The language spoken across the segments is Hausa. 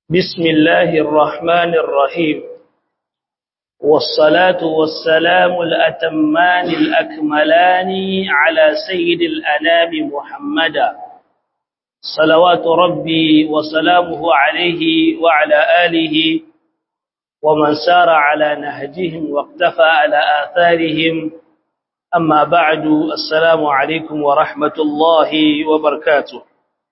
بسم الله الرحمن الرحيم والصلاة والسلام الأتمان الأكملان على سيد الأنام محمدا صلوات ربي وسلامه عليه وعلى آله ومن سار على نهجهم واقتفى على آثارهم أما بعد السلام عليكم ورحمة الله وبركاته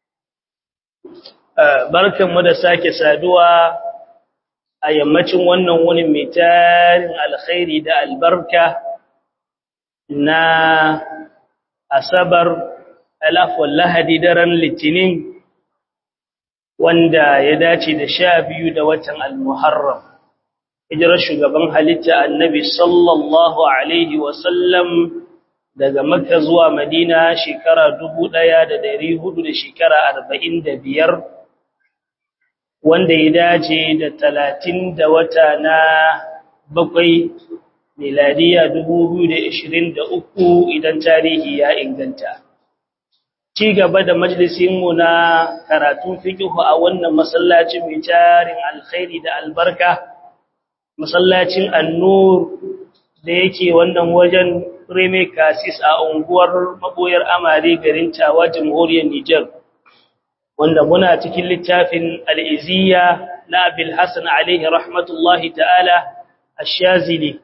barkanmu da sake saduwa a yammacin wannan wuni mai tarin alkhairi da albarka na asabar alafwan lahadi daren litinin wanda ya dace da sha biyu da watan almuharram hijirar shugaban halitta annabi sallallahu alaihi wasallam daga makka zuwa madina shekara dubu ɗaya da dari hudu da shekara arba'in da biyar wanda ya dace da talatin da wata na bakwai miladiya dubu biyu da ishirin da uku idan tarihi ya inganta ci gaba da majalisinmu na karatun fikihu a wannan masallacin mai tarin alkhairi da albarka masallacin annur da yake wannan wajen reme kasis a unguwar maboyar amare garin tawa jamhuriyar nijar wanda muna cikin littafin al'iziya na abil hassan alaihi rahmatullahi ta'ala a shazili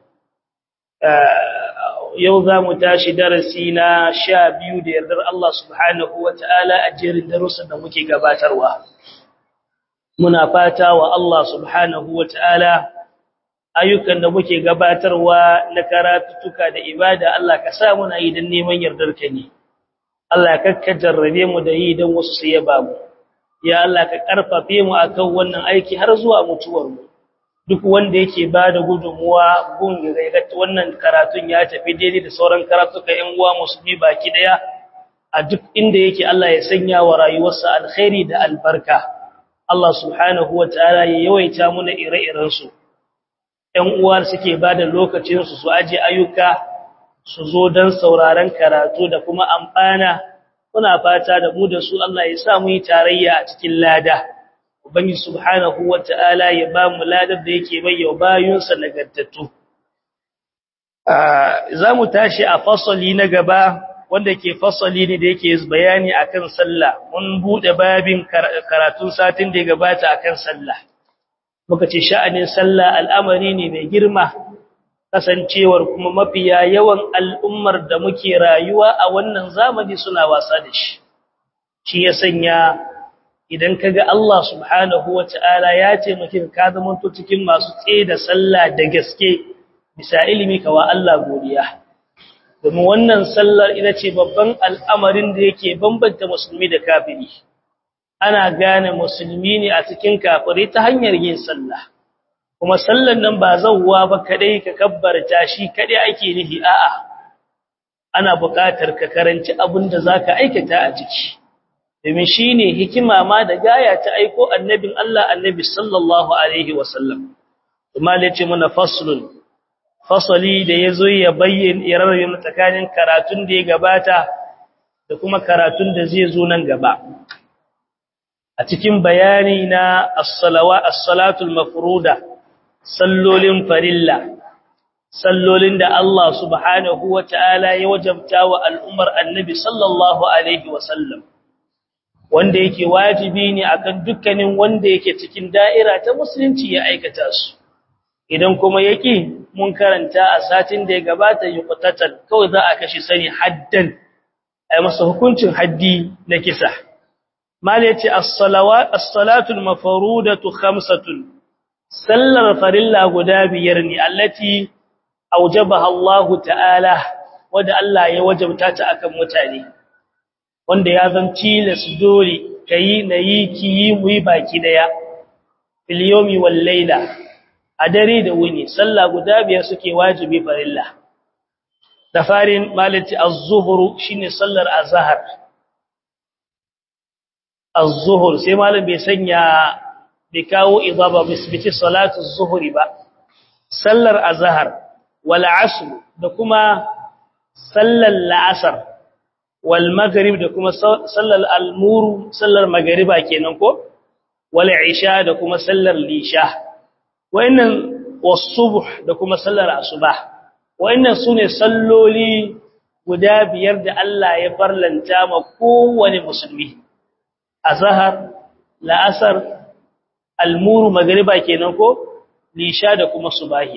yau za mu tashi darasi na sha biyu da yardar Allah subhanahu wa ta'ala a jerin darussan da muke gabatarwa muna fata wa Allah subhanahu wa ta'ala ayyukan da muke gabatarwa na karatuttuka da ibada Allah ka sa muna yi don neman yardarka ne Allah kakka jarrabe mu da yi don wasu su yaba mu ya Allah ka karfafe mu akan wannan aiki har zuwa mutuwar mu duk wanda yake bada gudunmuwa gun ga wannan karatun ya tafi daidai da sauran karatuka ƴan uwa musulmi baki daya a duk inda yake Allah ya sanya wa rayuwarsa alkhairi da albarka Allah subhanahu wataala ya yawaita muna ire-iren su ƴan uwa suke bada lokacin su su aje ayyuka su zo dan sauraron karatu da kuma amfana muna fata da mu da su Allah ya sa mu yi tarayya a cikin lada ubangi subhanahu wataala ya ba mu ladar da yake bayyana bayunsa nagartattu za mu tashi a fasali na gaba wanda ke fasali ne da yake bayani akan sallah mun bude babin karatun satin da ya gabata akan sallah muka ce sha'anin sallah al'amari ne mai girma kasancewar kuma mafiya yawan al'ummar da muke rayuwa a wannan zamani suna wasa da shi shi ya sanya idan kaga Allah subhanahu wata'ala ya ce mukin ka zamanto cikin masu tsaye da sallah da gaske bisa ilimi kawa Allah godiya domin wannan sallar ita ce babban al'amarin da yake bambanta musulmi da kafiri ana gane musulmi ne a cikin kafiri ta hanyar yin sallah kuma sallan nan ba zawwa ba kadai ka kabbarta shi kadai ake nihi a'a ana buƙatar ka karanci abin da zaka aikata a ciki domin shine hikima ma da gaya ta aiko annabin Allah annabi sallallahu alaihi wasallam kuma yace muna faslun fasali da yazo ya bayyana irarin tsakanin karatun da ya gabata da kuma karatun da zai zo nan gaba a cikin bayani na as-salawa as-salatul mafruda sallolin farilla sallolin da Allah subhanahu wata'ala ya wajabta wa al'ummar annabi sallallahu alaihi wasallam wanda yake wajibi ne akan dukkanin wanda yake cikin da'ira ta musulunci ya aikata su idan kuma yake mun karanta a satin da ya gabata yuqtatan kawai za a kashi sani haddan ai masa hukuncin haddi na kisa mala yace as-salawat as-salatul mafrudatu khamsatun sallar farilla guda biyar ne allati aujabaha Allah ta'ala wanda Allah ya wajabta ta akan mutane wanda ya zan tilas dole kai nayi kiyi muyi baki daya fil yawmi wal layla a dare da wuni sallah guda biyar suke wajibi farilla da farin malati az-zuhr shine sallar azhar az-zuhr sai malam bai sanya bai kawo idaba bisbiti salatu zuhri ba sallar azhar wal asr da kuma sallar la'asar wal maghrib da kuma sallar al-muru sallar magriba kenan ko wal isha da kuma sallar lisha wayannan was-subh da kuma sallar asubah wayannan sune salloli guda biyar da Allah ya farlanta ma kowane musulmi azhar la'asar almuru magriba kenan ko lisha da kuma subahi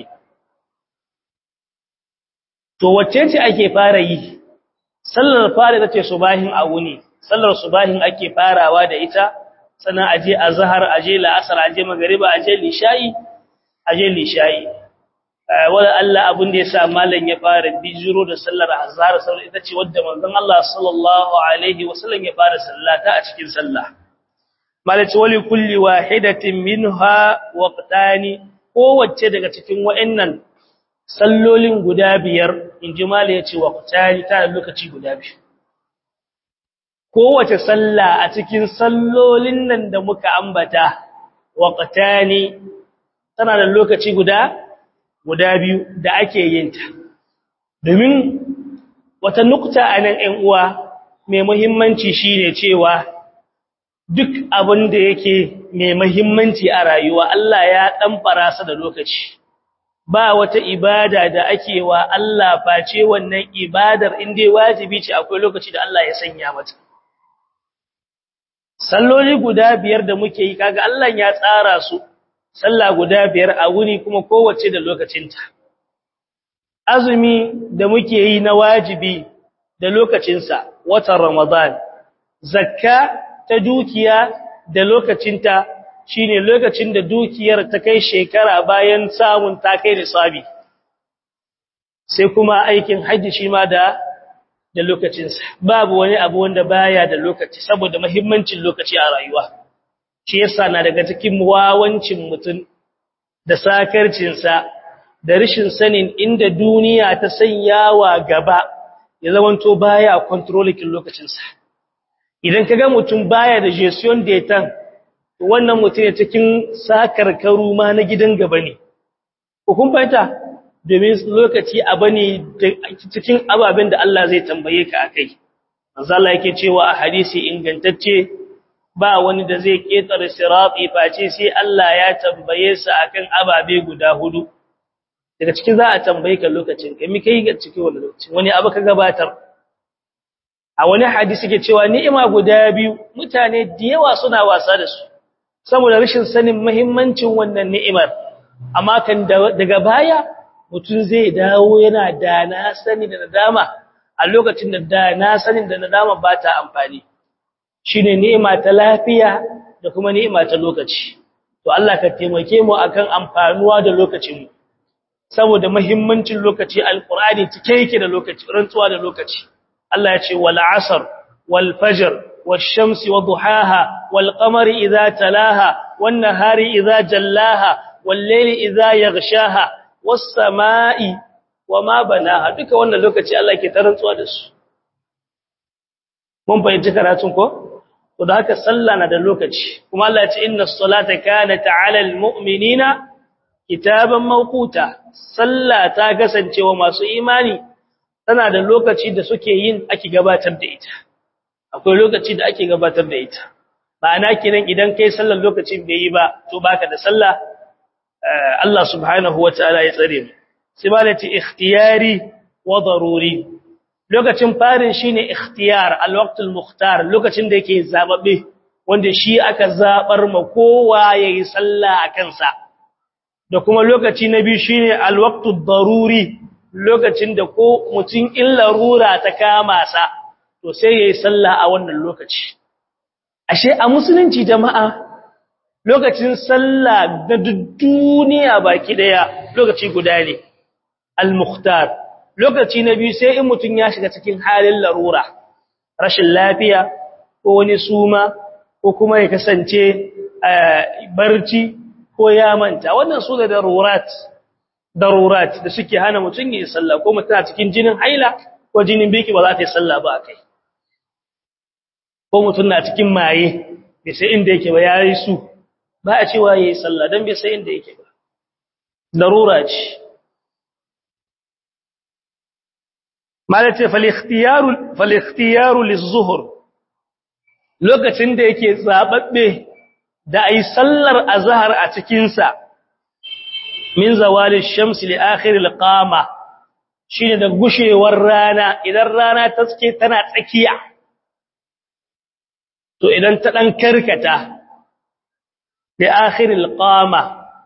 to wacce ce ake fara yi sallar fara tace subahin a wuni sallar subahin ake farawa da ita sannan aje azhar aje la'asar aje magriba aje lisha'i aje lisha'i wala Allah abin da yasa mallan ya fara bijiro da sallar azhar sallar ita ce wadda manzon Allah sallallahu alaihi wasallam ya fara sallata a cikin sallah malaci wali kulli wahidatin minha waqtani kowace daga cikin wa'annan sallolin guda biyar inji mala yace waqtani ta lokaci guda biyu kowace salla a cikin sallolin nan da muka ambata waqtani tana da lokaci guda guda biyu da ake yin ta domin wata nukta anan ɗan uwa mai muhimmanci shine cewa duk abin da yake mai muhimmanci a rayuwa Allah ya dan farasa da lokaci ba wata ibada da ake wa Allah face wannan ibadar inda wajibi ce akwai lokaci da Allah ya sanya mata salloli guda biyar da muke yi kaga Allah ya tsara su sallah guda biyar a wuni kuma kowace da lokacinta azumi da muke yi na wajibi da lokacinsa watan ramadan zakka ta dukiya da lokacinta shine lokacin da dukiyar ta kai shekara bayan samun ta kai nisabi sai kuma aikin haji shi ma da da lokacinsa babu wani abu wanda baya da lokaci saboda muhimmancin lokaci a rayuwa shi yasa na daga cikin wawancin mutum da sakarcinsa da rashin sanin inda duniya ta sanyawa gaba ya zamanto baya controlling lokacinsa idan kaga mutum baya da gestion data wannan mutum ne cikin sakarkaru ma na gidan gaba ne ko kun fahimta domin lokaci abu ne cikin ababen da Allah zai tambaye ka akai manzo Allah yake cewa a hadisi ingantacce ba wani da zai ketare sirati face sai Allah ya tambaye sa akan ababe guda hudu daga cikin za a tambaye ka lokacin kai mi kai ga cikin wannan lokacin wani abu ka gabatar a wani hadisi ke cewa ni'ima guda biyu mutane da yawa suna wasa da su saboda rashin sanin muhimmancin wannan ni'imar amma kan daga baya mutum zai dawo yana da na sani da nadama a lokacin da da na sanin da nadama ba ta amfani shine ni'ima ta lafiya da kuma ni'ima ta lokaci to Allah ka taimake mu akan amfanuwa da lokacin mu saboda muhimmancin lokaci alqur'ani cike yake da lokaci rantsuwa da lokaci Allah ya ce wal asr wal fajr wash shamsi wadhuhaha wal qamari idha talaha wan nahari idha jallaha wal layli idha yaghshaha was samai wama banaha duka wannan lokaci Allah ke ta rantsuwa da su mun fahimci karatun ko to da haka sallah na da lokaci kuma Allah ya ce inna as-salata kanat 'ala al-mu'minina kitaban mawquta sallah ta kasance wa masu imani tana da lokaci da suke yin ake gabatar da ita akwai lokaci da ake gabatar da ita ma'ana kinan idan kai sallar lokacin bai yi ba to baka da sallah Allah subhanahu wataala ya tsare mu sai ba lati ikhtiyari wa daruri lokacin farin shine ikhtiyar al-waqtul mukhtar lokacin da yake zababe wanda shi aka zabar ma kowa yayi sallah a kansa da kuma lokaci na biyu shine al-waqtud daruri lokacin da ko mutum in larura ta kama sa to sai yayi sallah a wannan lokaci ashe a musulunci jama'a lokacin sallah da duniya baki daya lokaci guda ne al-mukhtar lokaci na biyu sai in mutum ya shiga cikin halin larura rashin lafiya ko wani suma ko kuma ya kasance barci ko ya manta wannan su da darurat darurat da suke hana mutum yi sallah ko mutum a cikin jinin haila ko jinin biki ba za ta yi sallah ba kai ko mutum na cikin maye bai sai inda yake ba yayi su ba a cewa yayi sallah dan bai sai inda yake ba darura ce malate fal-ikhtiyaru fal-ikhtiyaru liz-zuhr lokacin da yake zababbe da ai sallar azhar a cikin sa min zawali shamsi li akhir al-qama shine da gushewar rana idan rana ta tsake tana tsakiya to idan ta dan karkata li akhir al-qama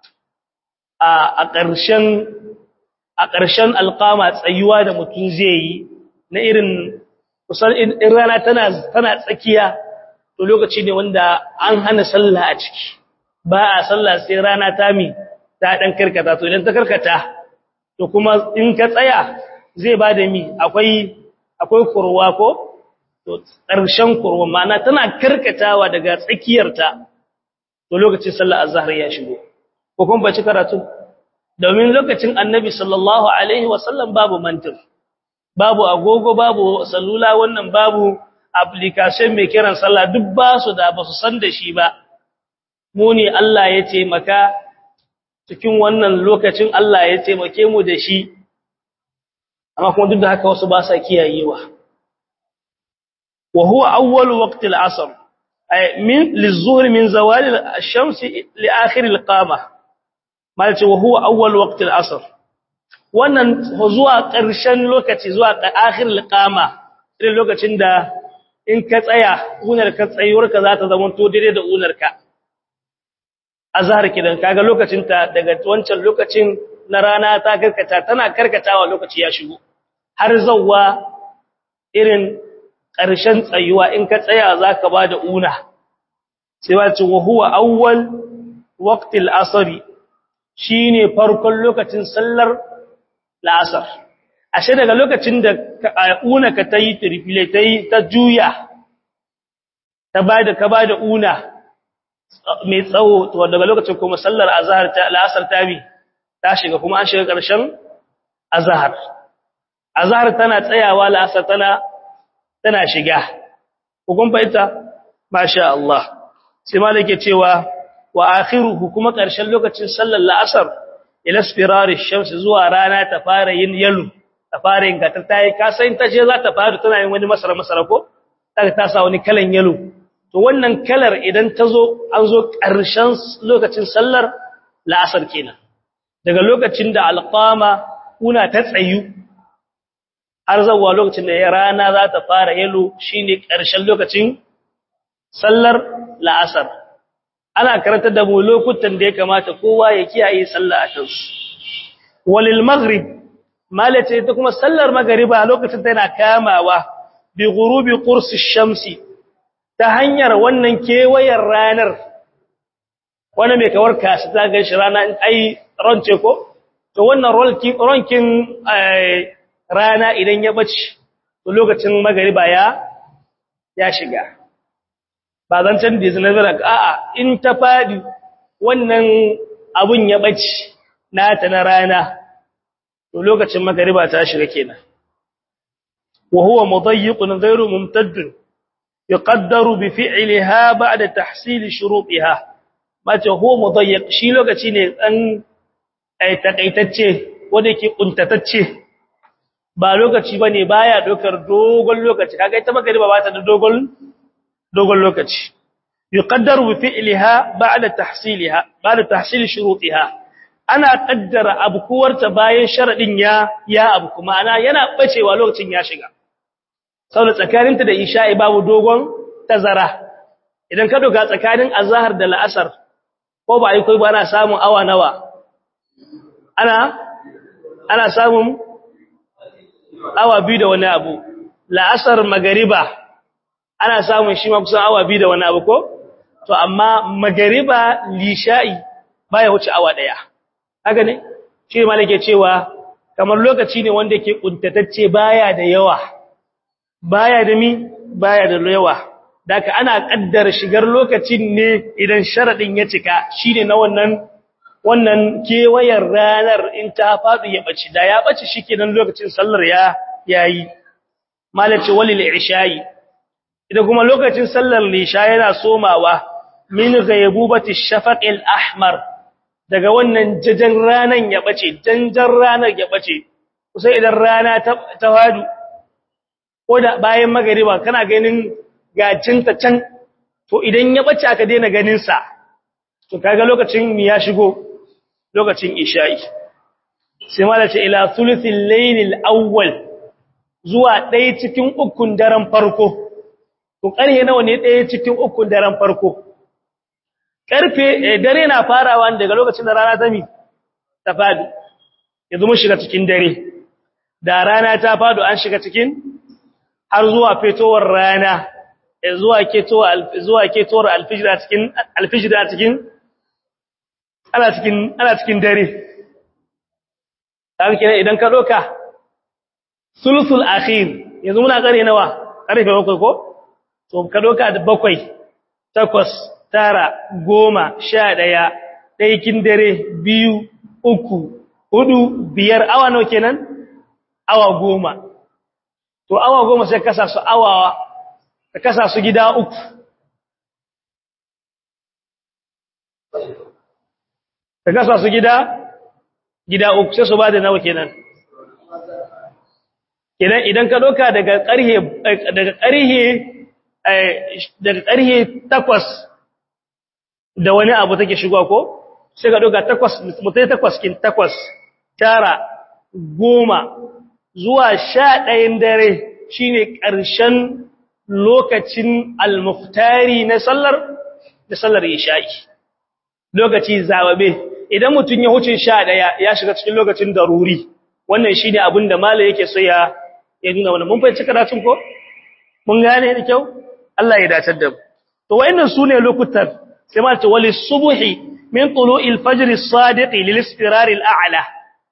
a ƙarshen a ƙarshen alƙama tsayuwa da mutum zai yi na irin kusan in rana tana tana tsakiya to lokaci ne wanda an hana sallah a ciki ba a sallah sai rana ta mi ta dan karkata to idan ta karkata to kuma in ka tsaya zai ba da mi akwai akwai kurwa ko to ƙarshen kurwa ma'ana tana karkatawa daga tsakiyarta to lokacin sallar azhar ya shigo ko kuma bace karatu domin lokacin annabi sallallahu alaihi wasallam babu mantir babu agogo babu salula wannan babu application mai kiran sallah duk ba su da ba su san da shi ba mu ne Allah ya taimaka cikin wannan lokacin Allah ya taimake mu da shi amma kuma duk da haka wasu ba sa kiyayewa wa huwa awwal waqt al-asr ay min lizuhr min zawal ash-shams li akhir al-qama malce wa huwa awwal waqt al-asr wannan zuwa ƙarshen lokaci zuwa akhir al-qama irin lokacin da in ka tsaya unar ka tsayuwarka za ta zama to daidai da unarka azhar kidan kaga lokacin ta daga wancan lokacin na rana ta karkata tana karkatawa lokaci ya shigo har zawwa irin ƙarshen tsayuwa in ka tsaya zaka bada una sai ba ce wa huwa awwal waqtil asr shine farkon lokacin sallar la'asar ashe daga lokacin da una ka tayi triplet tayi ta juya ta bada ka bada una mai tsawo to daga lokacin kuma sallar azhar ta la'asar ta bi ta shiga kuma an shiga ƙarshen azhar azhar tana tsayawa la'asar tana tana shiga hukun fahimta masha Allah sai malike cewa wa akhiruhu kuma ƙarshen lokacin sallar la'asar ila spirari shams zuwa rana ta fara yin yalu ta fara yin gata tayi ka san ta je za ta fara tana yin wani masara masara ko ta ta sa wani kalan yalu to wannan kalar idan ta zo an zo ƙarshen lokacin sallar la'asar kenan daga lokacin da alqama una ta tsayu har zuwa lokacin da rana za ta fara yalo shine ƙarshen lokacin sallar la'asar ana karanta da mu lokutan da ya kamata kowa ya kiyaye sallah a kansu walil maghrib malace ita kuma sallar magriba lokacin da yana kamawa bi ghurubi qursi shamsi ta hanyar wannan kewayar ranar wani mai kawar kashi ta ga shi rana ai ronce ko to wannan ronkin rana idan ya bace to lokacin magriba ya ya shiga ba zan can da zina zara a'a in ta fadi wannan abun ya bace nata na rana to lokacin magriba ta shiga kenan wa huwa mudayyiqun ghayru mumtadd yuqaddaru bi fi'liha ba'da tahsil shurutiha mace huwa mudayyiq shi lokaci ne dan ai takaitacce wanda yake kuntatacce ba lokaci bane baya dokar dogon lokaci kaga ita magriba ba ta da dogon dogon lokaci yuqaddaru bi fi'liha ba'da tahsilha ba'da tahsil shurutiha ana kaddara abkuwarta bayan sharadin ya ya abu kuma ana yana bacewa lokacin ya shiga saboda tsakaninta da isha'i babu dogon tazara idan ka doga tsakanin azhar da la'asar ko ba ai kai ba ana samun awa nawa ana ana samun awa biyu da wani abu la'asar magariba ana samun shi ma kusan awa biyu da wani abu ko to amma magariba lisha'i baya wuce awa daya haka ne shi malike cewa kamar lokaci ne wanda yake kuntatacce baya da yawa baya da mi baya da yawa daka ana kaddara shigar lokacin ne idan sharadin ya cika shine na wannan wannan kewayar ranar in ta fadu ya bace da ya bace shikenan lokacin sallar ya yayi malace walil isha'i idan kuma lokacin sallar lisha yana somawa min ghaybubati shafaqil ahmar daga wannan jajan ranan ya bace janjan ranar ya bace kusa idan rana ta tawadu ko da bayan magariba kana ganin gacinta can to idan ya bace aka daina ganin sa to kaga lokacin mi ya shigo lokacin isha'i sai ma da ce ila thuluthil laylil awwal zuwa ɗaya cikin ukun daren farko to ƙarhe nawa ne ɗaya cikin ukun daren farko ƙarfe dare na farawa daga lokacin da rana ta mi ta fadi yanzu mun shiga cikin dare da rana ta fado an shiga cikin har zuwa fetowar rana zuwa ketowar zuwa ketowar alfijir a cikin alfijir a cikin ana cikin ana cikin dare dan kenan idan ka doka sulsul akhir yanzu muna kare nawa karfe bakwai ko to ka doka da bakwai takwas tara goma sha ɗaya ɗaikin dare biyu uku hudu biyar awa nawa kenan awa goma to awa goma sai kasa su awa ka kasa su gida uku ka kasa su gida gida uku sai su ba da nawa kenan kenan idan ka doka daga ƙarhe daga ƙarhe daga ƙarhe takwas da wani abu take shigowa ko sai ka doka takwas mutai takwas kin takwas tara goma zuwa sha ɗayan dare shine ƙarshen lokacin almuftari na sallar da sallar isha'i lokaci zawabe idan mutum ya huce sha ɗaya ya shiga cikin lokacin daruri wannan shine abin da malai yake so ya ya nuna wannan mun fahimci karatun ko mun gane da kyau Allah ya dace da mu to wayannan sune lokutan sai ma ta wali subhi min tulu'il fajr as-sadiq lil istirar al-a'la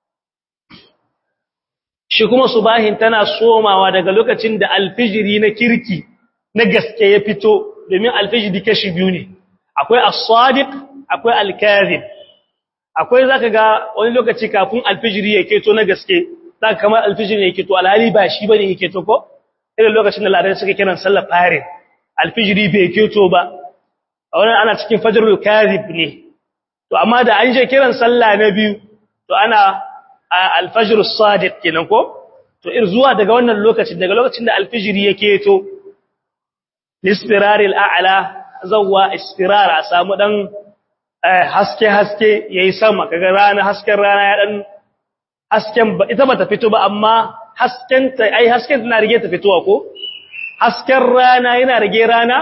shi kuma subahin tana somawa daga lokacin da alfijiri na kirki na gaske ya fito domin alfijiri kashi biyu ne akwai as-sadiq akwai al-kadhib akwai zaka ga wani lokaci kafin alfijiri ya keto na gaske zaka kamar alfijiri ya keto alhali ba shi bane ya keto ko irin lokacin da ladan suka kiran sallar fare alfijiri bai keto ba a wannan ana cikin fajrul kadhib ne to amma da an je kiran sallah na biyu to ana alfajr as-sadiq kenan ko to ir zuwa daga wannan lokacin daga lokacin da alfijiri yake to lispirar al-a'la zawwa ispirar a samu dan haske haske yayi sama kaga rana hasken rana ya dan hasken ita bata fito ba amma hasken ta ai hasken tana rige ta fitowa ko hasken rana yana rige rana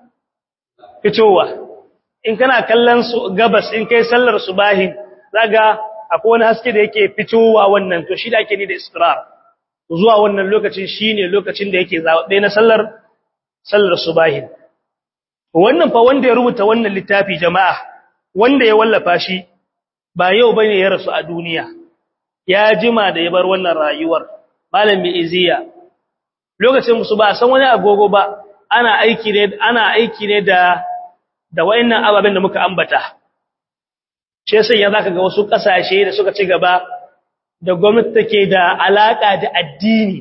fitowa in kana kallon su gabas in kai sallar subahi zaga akwai wani haske da yake fitowa wannan to shi da ake ni da israr zuwa wannan lokacin shine lokacin da yake zabe na sallar sallar subahi wannan fa wanda ya rubuta wannan littafi jama'a wanda ya wallafa shi ba yau bane ya rasu a duniya ya jima da ya bar wannan rayuwar malami iziya lokacin musu ba san wani agogo ba ana aiki ne ana aiki ne da da wayannan ababen da muka ambata shi sai ya zaka ga wasu kasashe da suka ci gaba da gwamnati take da alaka da addini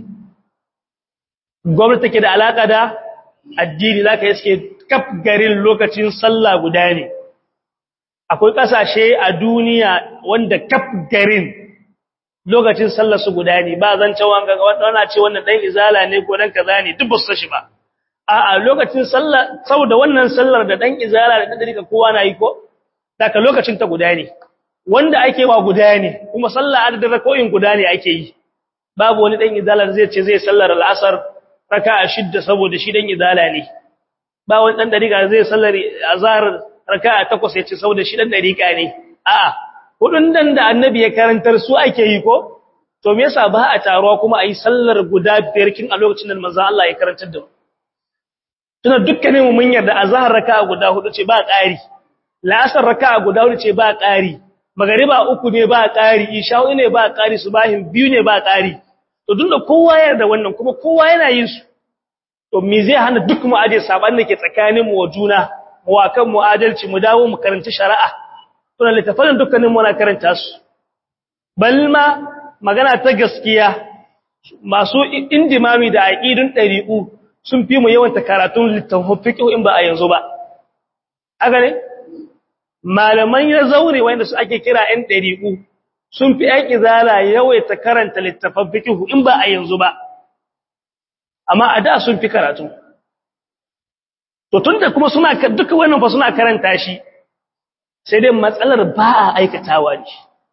gwamnati take da alaka da addini zaka iske kaf garin lokacin sallah guda ne akwai kasashe a duniya wanda kaf garin lokacin sallar su guda ne ba zan cewa ga wannan ce wannan dan izala ne ko dan kaza ne duk ba su shi ba a'a lokacin sallah saboda wannan sallar da dan izala da dan dariƙa kowa na yi ko daga lokacin ta guda ne wanda ake wa guda ne kuma sallah adadin rako'in guda ne ake yi babu wani dan izala zai ce zai sallar al'asar raka'a shidda saboda shi dan izala ne ba wani dan dariƙa zai sallar azhar raka'a takwas ya ce saboda shi dan dariƙa ne a'a hudun dan da annabi ya karantar su ake yi ko to me yasa ba a taruwa kuma ayi sallar guda biyar kin a lokacin da manzo Allah ya karantar da mu tuna dukkanin mu mun yarda azhar raka'a guda hudu ce ba ƙari la'asar raka'a guda hudu ce ba ƙari magariba uku ne ba ƙari isha'u ne ba ƙari subahin biyu ne ba ƙari to tunda kowa ya yarda wannan kuma kowa yana yin su to me zai hana duk mu aje saban da ke tsakanin mu wa juna mu wa kan mu adalci mu dawo mu karanta shari'a tuna littafin dukkanin mu na karanta su balma magana ta gaskiya masu indimami da aqidun dariqu sun fi mu yawan karatun littafin fiqh in ba a yanzu ba haka ne malaman ya zaure wanda su ake kira ɗan dariqu sun fi ɗan izala yawaita karanta littafin fiqh in ba a yanzu ba amma a da sun fi karatu to tunda kuma suna duka wannan fa suna karanta shi sai dai matsalar ba a aikatawa ne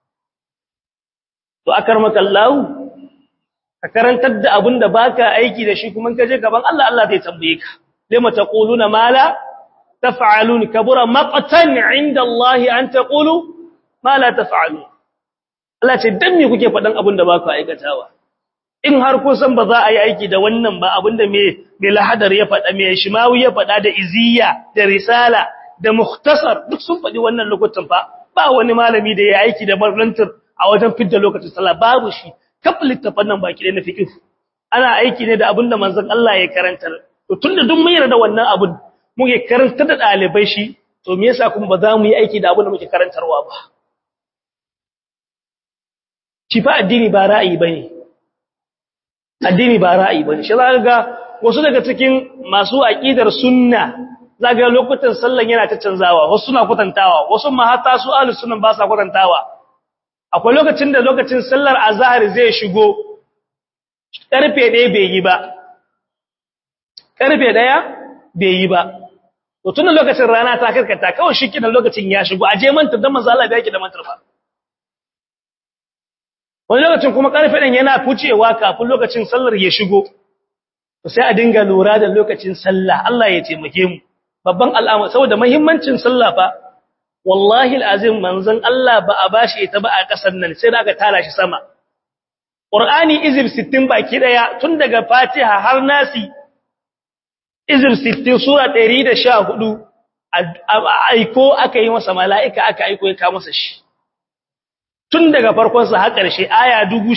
to akar makallahu ka karantar da abin da baka aiki da shi kuma ka je gaban Allah Allah zai tambaye ka lima taquluna ma la taf'alun kabura maqtan 'inda Allah an taqulu ma la taf'alun Allah ce dan me kuke faɗan abin da baka aikatawa in har kun san ba za a yi aiki da wannan ba abinda me me lahadar ya faɗa me shimawi ya faɗa da iziya da risala da mukhtasar duk sun faɗi wannan lokutan fa ba wani malami da ya aiki da marantar a wajen fidda lokacin sallah babu shi kaf littafan nan baki da na fiqh ana aiki ne da abinda manzon Allah ya karantar to tunda duk mun yarda wannan abun muke karantar da dalibai shi to me yasa kuma ba za mu yi aiki da abin da muke karantarwa ba shi fa addini ba ra'ayi bane addini ba ra'ayi bane shi zaka ga wasu daga cikin masu aqidar sunna zaka ga lokutan sallan yana ta canzawa wasu suna kwatantawa wasu ma hatta su ahlus sunna ba sa kwatantawa akwai lokacin da lokacin sallar azhar zai shigo karfe 1 bai yi ba karfe 1 bai yi ba to tun lokacin rana ta karkata kawai shi kidan lokacin ya shigo aje manta dan manzo Allah bai yake da mantar fa wani lokacin kuma karfe ɗin yana fucewa kafin lokacin sallar ya shigo to sai a dinga lura da lokacin sallah Allah ya taimake mu babban al'amari saboda muhimmancin sallah fa wallahi alazim manzon Allah ba a bashi ita ba a kasar nan sai da aka tara shi sama Qur'ani izib 60 baki daya tun daga Fatiha har Nasi izib 60 sura 114 aiko aka yi masa mala'ika aka aiko ya kawo masa shi tun daga farkonsa har ƙarshe aya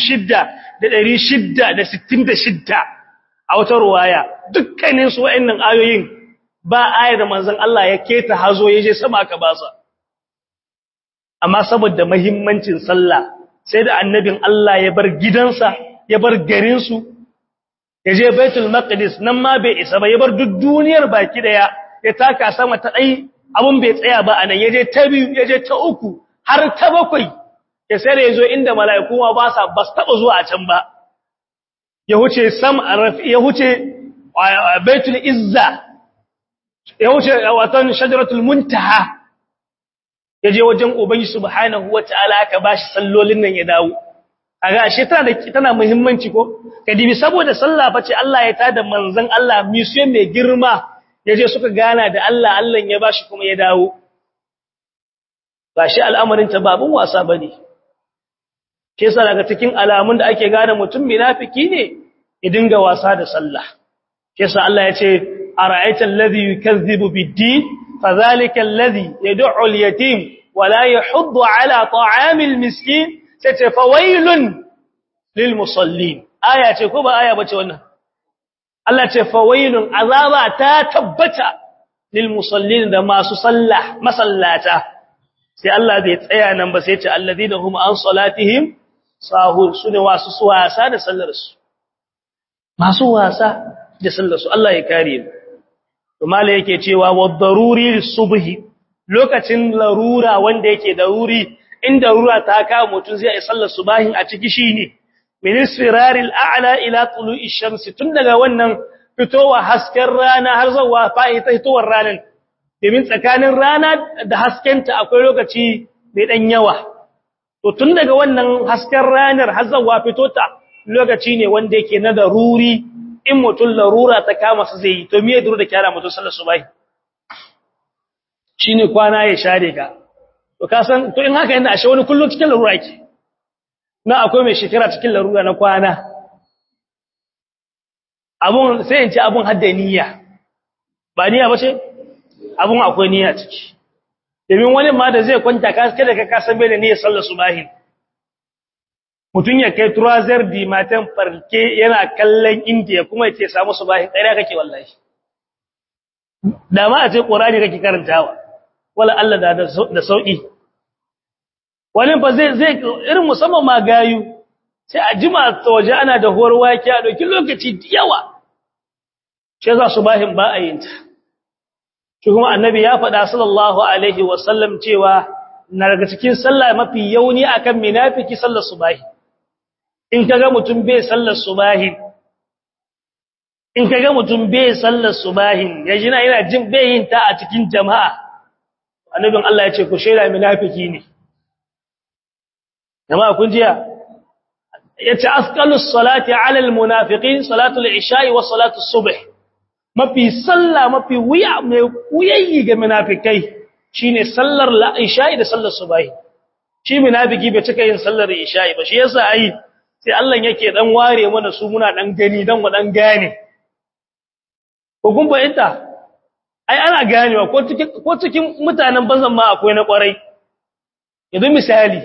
6,666 a wata ruwaya dukkanin su wa'annan ayoyin ba ayar da manzon Allah ya keta hazo ya je sama aka basa amma saboda mahimmancin sallah sai da annabin Allah ya bar gidansa ya bar garinsu ya je baitul maqdis nan ma bai isa ba ya bar duk duniyar baki daya ya taka sama ta dai abun bai tsaya ba anan ya je ta biyu ya je ta uku har ta bakwai ya sai da ya zo inda mala'iku ma ba sa ba su taɓa zuwa a can ba, ya huce sam ya huce baitul izza, ya huce watan shajaratul muntaha, ya je wajen Ubangi subhanahu wa ta'ala aka ba shi sallolin nan ya dawo. A ga ashe tana da tana muhimmanci ko? Ka dibi saboda sallah fa ce Allah ya tada manzon Allah misiyon mai girma ya je suka gana da Allah Allah ya ba shi kuma ya dawo. Ba shi al'amarin ta babun wasa ba ne. ke sa daga cikin alamun da ake gane mutum munafiki ne ya dinga wasa da sallah ke sa Allah ya ce ara'aita alladhi yukazzibu bid-din fadhalika alladhi yad'u al-yatim wa la yahuddu ala ta'amil miskin sai ce fawailun lil musallin aya ce ko ba aya bace wannan Allah ce fawailun azaba ta tabbata lil musallin da masu sallah masallata sai Allah bai tsaya nan ba sai ce alladhina hum an salatihim sahur su ne wasu wasa da sallarsu masu wasa da sallarsu Allah ya kare mu to mala yake cewa wa daruri subhi lokacin larura wanda yake daruri in darura ta kawo mutun zai yi sallar subahin a ciki shine min isfiraril a'la ila tulu'i shamsi tun daga wannan fitowa hasken rana har zuwa fa'i ta fitowar ranar domin tsakanin rana da haskenta akwai lokaci mai dan yawa to tun daga wannan hasken ranar har zuwa fitota lokaci ne wanda yake na daruri in mutum larura ta kama su zai yi to me duru da kyara mutum sallar subahi shine kwana ya share ka to ka san to in haka yana ashe wani kullun cikin larura yake na akwai mai shekara cikin larura na kwana abun sai in ce abun hadda niyya ba niyya ba ce abun akwai niyya ciki domin wani ma da zai kwanta kada ka kasan bai da niyyar sallar subahi mutum ya kai turazar di matan farke yana kallon indiya kuma ya ce samu subahi ƙarya kake wallahi da ma a ce ƙorani kake karantawa wala Allah da sauƙi wani fa zai zai irin musamman ma gayu sai a jima ta waje ana da huwar wake a ɗauki lokaci da yawa shi za subahin ba a yin ta shi kuma annabi ya faɗa sallallahu alaihi wasallam cewa na daga cikin sallah mafi yauni akan munafiki sallar subahi in kaga mutum bai sallar subahi in kaga mutum bai sallar subahin yaji na yana jin bai yin ta a cikin jama'a annabin Allah ya ce ku shaida munafiki ne jama'a kun jiya yace asqalus salati ala al munafiqin salatu al isha'i wa salatu as-subh mafi salla mafi wuya mai wuyayi ga munafikai shine sallar la isha'i da sallar subahi shi munafiki bai cika yin sallar isha'i ba shi yasa ai sai Allah yake dan ware mana su muna dan gani dan mu dan gane ko kun bayyana ai ana ganewa ko cikin ko cikin mutanen banzan ma akwai na kwarai yanzu misali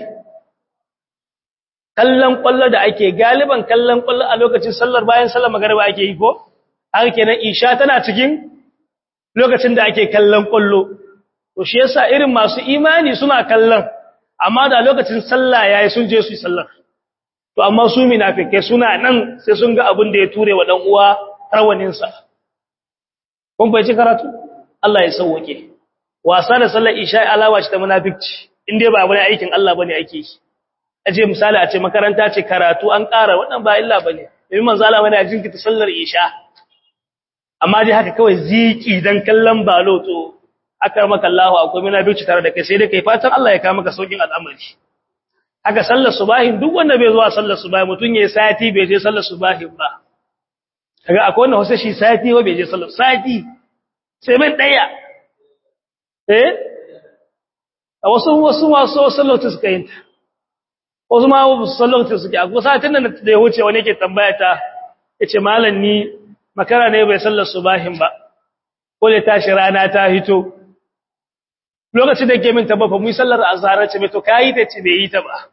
kallon kwallo da ake galiban kallon kwallo a lokacin sallar bayan sallar magariba ake yi ko haka kenan isha tana cikin lokacin da ake kallon kwallo to shi yasa irin masu imani suna kallon amma da lokacin sallah yayi sun je su yi sallar to amma su munafikai suna nan sai sun ga abin da ya ture wa dan uwa rawanin sa kun bai ci karatu Allah ya sauke wasa da sallar isha alawa ce ta munafici inde ba wani aikin Allah bane ake yi aje misali a ce makaranta ce karatu an ƙara wannan ba illa bane domin manzo Allah bane jinkita sallar isha amma dai haka kawai ziki dan kallon balo to aka maka Allah akwai munafici tare da kai sai dai kai fatan Allah ya kawo maka saukin al'amari haka sallar subahin duk wanda bai zuwa sallar subahi mutun yayi sati bai je sallar subahin ba kaga akwai wanda wasa shi sati ba bai je sallar sati sai mai daya eh a wasu wasu wasu sallatu suka yin ta wasu ma sallatu suke a kusa tun da ya wuce wani yake tambaya ta yace malam ni makara ne bai sallar subahin ba ko da tashi rana ta hito lokacin da ke min tabba fa mu yi sallar azhar ce me to kai ta ce bai yi ta ba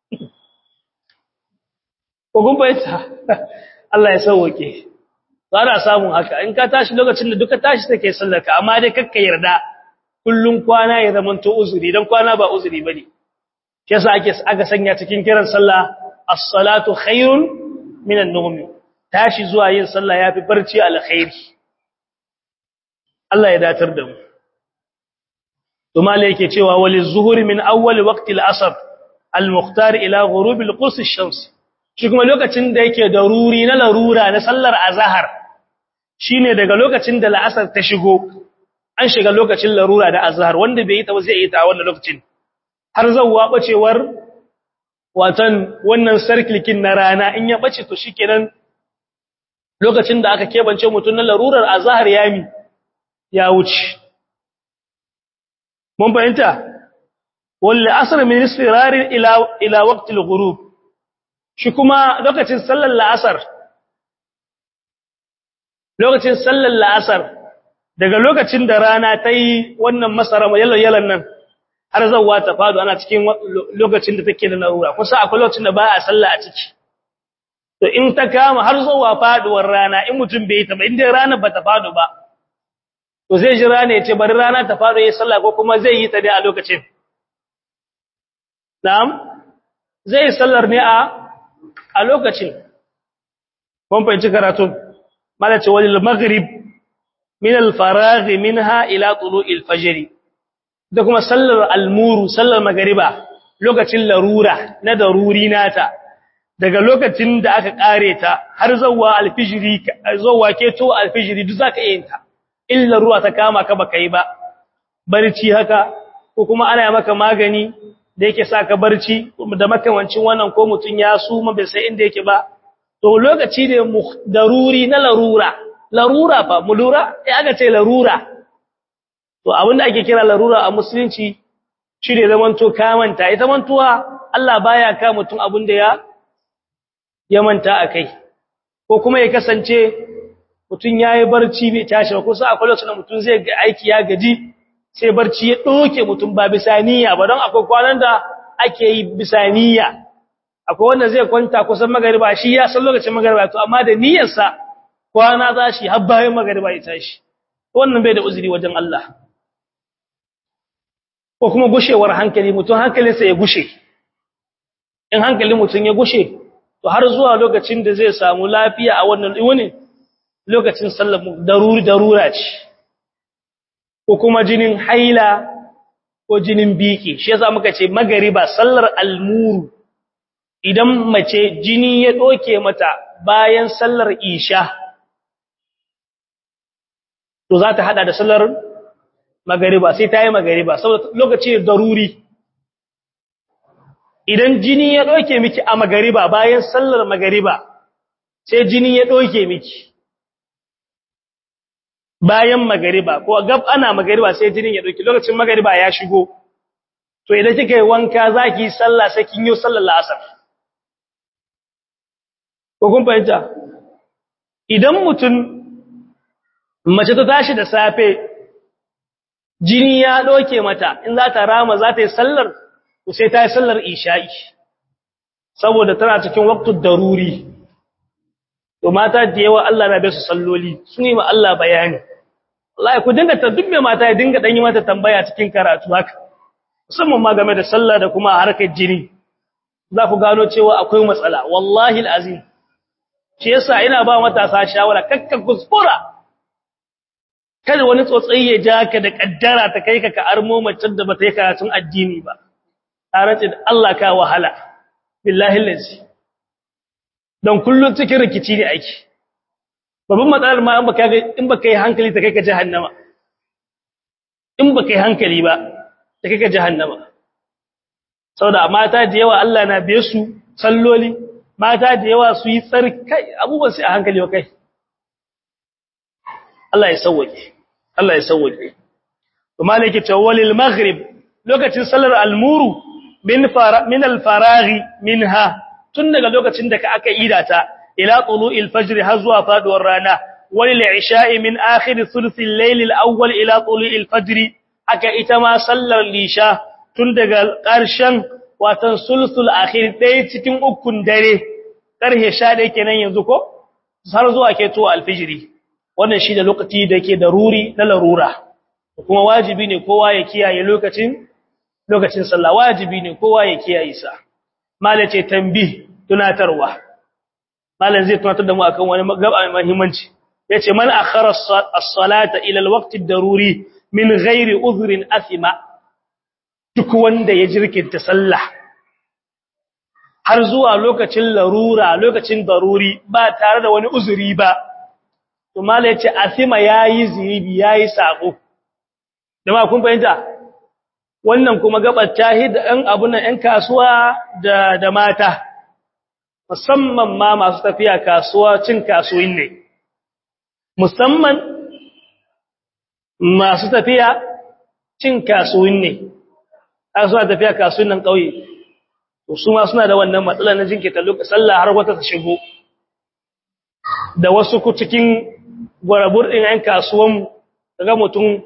ko kun bayyana Allah ya sauke za samun haka in ka tashi lokacin da duka tashi take sallar ka amma dai kakka yarda kullun kwana ya zama to uzuri dan kwana ba uzuri bane shi yasa ake aka sanya cikin kiran sallah as-salatu khairun minan nawm tashi zuwa yin sallah yafi barci alkhairi Allah ya datar da mu to malai yake cewa wali zuhuri min awwal waqti al-asr al-mukhtar ila ghurub al-qurs ash-shams shi kuma lokacin da yake daruri na larura na sallar azhar shine daga lokacin da la'asar ta shigo an shiga lokacin larura da azhar wanda bai yi ta ba zai yi ta wannan lokacin har zawwa bacewar watan wannan sarkilkin na rana in ya bace to shikenan lokacin da aka kebance mutun na larurar azhar yami ya wuce mun fahimta wal asr min isfirar ila ila waqti al-ghurub shi kuma lokacin sallar la'asar lokacin sallar la'asar daga lokacin da rana ta yi wannan masara yalan nan har zawwa ta fado ana cikin lokacin da take da larura kusa akwai lokacin da ba a sallah a ciki to in ta kama har zawwa faduwar rana in mutum bai ta ba inda rana ba ta fado ba to zai ji rana ya ce bari rana ta fado yayin sallah ko kuma zai yi ta dai a lokacin na'am zai yi sallar ne a a lokacin kun fahimci karatun malace walil maghrib min al-faragh minha ila tulu'il fajr da kuma sallar al-muru sallar magriba lokacin larura na daruri nata daga lokacin da aka kare ta har zawwa al-fajri zawwa keto al-fajri duk zaka yin ta illa ruwa ta kama ka baka yi ba barci haka ko kuma ana maka magani da yake saka barci da makamancin wannan ko mutun ya suma bai sai inda yake ba to lokaci ne daruri na larura larura fa mu lura ya aka ce larura to abinda ake kira larura a musulunci shine zaman to kamanta ita mantuwa Allah baya ka mutun abinda ya ya manta akai ko kuma ya kasance mutun yayi barci bai tashi ba kusa akwai lokacin da mutun zai ga aiki ya gaji sai barci ya doke mutun ba bisaniya ba don akwai kwanan da ake yi bisaniya akwai wanda zai kwanta kusan magariba shi ya san lokacin magariba to amma da niyyarsa kwana za shi har bayan magariba ya tashi wannan bai da uzuri wajen Allah ko kuma gushewar hankali mutum hankalinsa ya gushe in hankalin mutum ya gushe to har zuwa lokacin da zai samu lafiya a wannan wani lokacin sallar daruri darura ce ko kuma jinin haila ko jinin biki shi yasa muka ce magariba sallar almuru idan mace jini ya doke mata bayan sallar isha to za ta hada da sallar magariba sai ta yi magariba saboda lokaci daruri idan jini ya ɗauke miki a magariba bayan sallar magariba sai jini ya ɗauke miki bayan magariba ko gab ana magariba sai jinin ya ɗauke lokacin magariba ya shigo to idan kika yi wanka za ki yi sallah sai kin yi sallar la'asar ko kun fahimta idan mutum mace ta tashi da safe jini ya ɗauke mata in za ta rama za ta yi sallar to sai ta yi sallar isha'i saboda tana cikin waktun daruri to mata da yawa Allah na bai su salloli sun yi ma Allah bayani wallahi ku dinga ta duk mai mata ya dinga dan yi mata tambaya cikin karatu haka musamman ma game da sallah da kuma harkar jini za ku gano cewa akwai matsala wallahi alazim shi yasa ina ba matasa shawara kakka kuskura kada wani tsotsayi ya ja ka da kaddara ta kai ka ka armo macen da bata yi karatun addini ba tare da Allah ka wahala billahi lazi don kullun cikin rikici ne ake babban matsalar ma in baka in baka yi hankali ta kai ka jahannama in baka yi hankali ba ta kai ka jahannama saboda mata da yawa Allah na biye su salloli mata da yawa su yi tsarkai abubuwan sai a hankali wa kai Allah ya sauwake Allah ya sauwake to malaki tawalil maghrib lokacin salar almuru min fara min alfaraghi minha tun daga lokacin da ka aka ida ta ila tulu'il fajr har zuwa faduwar rana walil isha'i min akhir thuluth al-layl al-awwal ila tulu'il fajr aka ita ma sallar lisha tun daga ƙarshen watan sulsul akhir dai cikin ukun dare karhe 11 kenan yanzu ko har zuwa ke to al-fajr wannan shi da lokaci da yake daruri na larura kuma wajibi ne kowa ya kiyaye lokacin lokacin sallah wajibi ne kowa ya kiyaye sa malace tambih tunatarwa malan zai tunatar da mu akan wani gaba mai muhimmanci yace man akhara as-salata ila al-waqt ad-daruri min ghairi udhrin athima duk wanda ya jirkinta sallah har zuwa lokacin larura lokacin daruri ba tare da wani uzuri ba to malai yace athima yayi zibi yayi sako jama'a kun fahimta wannan kuma gabar tahid ɗan abun nan ɗan kasuwa da da mata musamman ma masu tafiya kasuwa cin kasuwin ne musamman masu tafiya cin kasuwin ne suna tafiya kasuwin nan ƙauye to su ma suna da wannan matsala na jinkita lokacin sallah har wata ta shigo da wasu ku cikin gwarabur ɗin ‘yan kasuwan daga mutum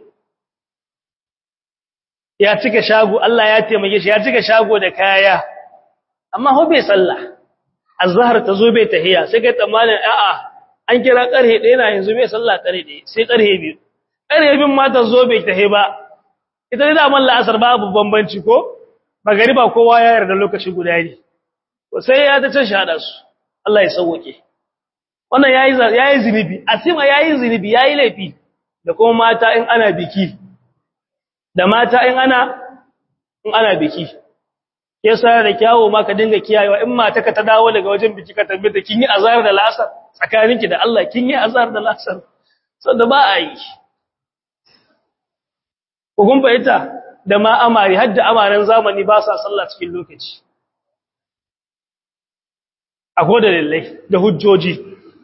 ya cika shago Allah ya taimake shi ya cika shago da kaya amma ho bai sallah azhar ta zo bai tahiya sai kai tsammanin a'a an kira karhe ɗaya na yanzu bai sallah karhe ɗaya sai karhe biyu karhe bin ma ta zo bai tahi ba ita ne da man la'asar babu bambanci ko magariba kowa ya yarda lokaci guda ne sai ya ta can shahada su Allah ya sauke wannan yayi yayi zinubi asima yayi zinubi yayi laifi da kuma mata in ana biki da mata in ana in ana biki yasa da kyawo ma ka dinga kiyayewa in mata ka ta dawo daga wajen biki ka tabbata kin yi azar da lasar tsakaninki da Allah kin yi azar da lasar sanda ba a yi ko kun fahimta da ma amari har da amaran zamani ba sa sallah cikin lokaci akwai da lallai da hujjoji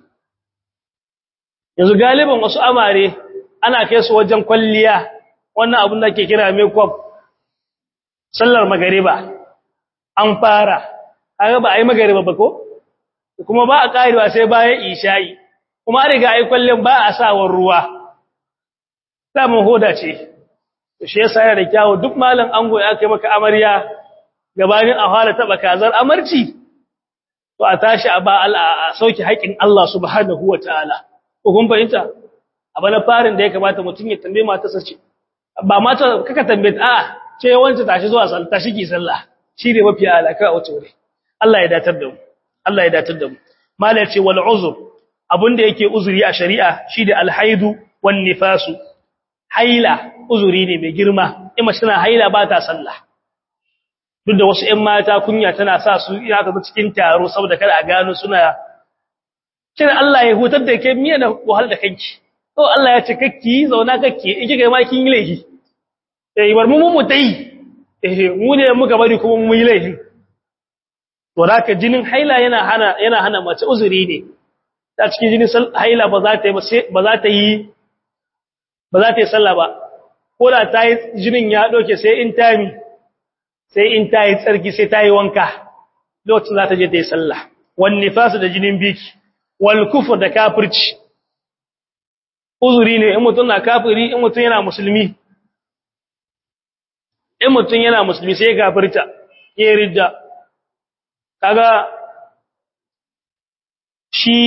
yanzu galiban wasu amare ana kai su wajen kwalliya wannan abin da ke kira makeup sallar magariba an fara kaga ba ai magariba ba ko kuma ba a karewa sai bayan isha'i kuma an riga ai kwallin ba a sawar ruwa samun hoda ce shi yasa yana da kyawu duk malam ango ya kai maka amarya gabanin a fara taba kazar amarci to a tashi a ba a sauki haƙin Allah subhanahu wataala ko kun fahimta abu na farin da ya kamata mutum ya tambaye matarsa ce ba mata kaka tambaye a ce wanda tashi zuwa sallah tashi ki sallah shi ne mafi alaka a wata wuri Allah ya datar da mu Allah ya datar da mu mala ce wal uzur abunda yake uzuri a shari'a shi da alhaidu wan nifasu haila uzuri ne mai girma in mace tana haila ba ta sallah duk da wasu ƴan mata kunya tana sa su ina ka cikin taro saboda kada a gano suna kina Allah ya hutar da ke miya da wahal da kanki to Allah ya ce kakki zauna kakki in kika ma kin yi laifi eh bar mu mu tai eh mu ne muka bari kuma mu yi laifin to haka jinin haila yana hana yana hana mace uzuri ne ta cikin jinin haila ba za ta yi ba za ta yi ba za ta yi sallah ba ko da ta yi jinin ya doke sai in ta yi sai in ta yi tsarki sai ta yi wanka lokacin za ta je ta yi sallah wan nifasu da jinin biki wal kufur da kafirci uzuri ne in mutum na kafiri in mutum yana musulmi in mutum yana musulmi sai ya kafirta ya ridda kaga shi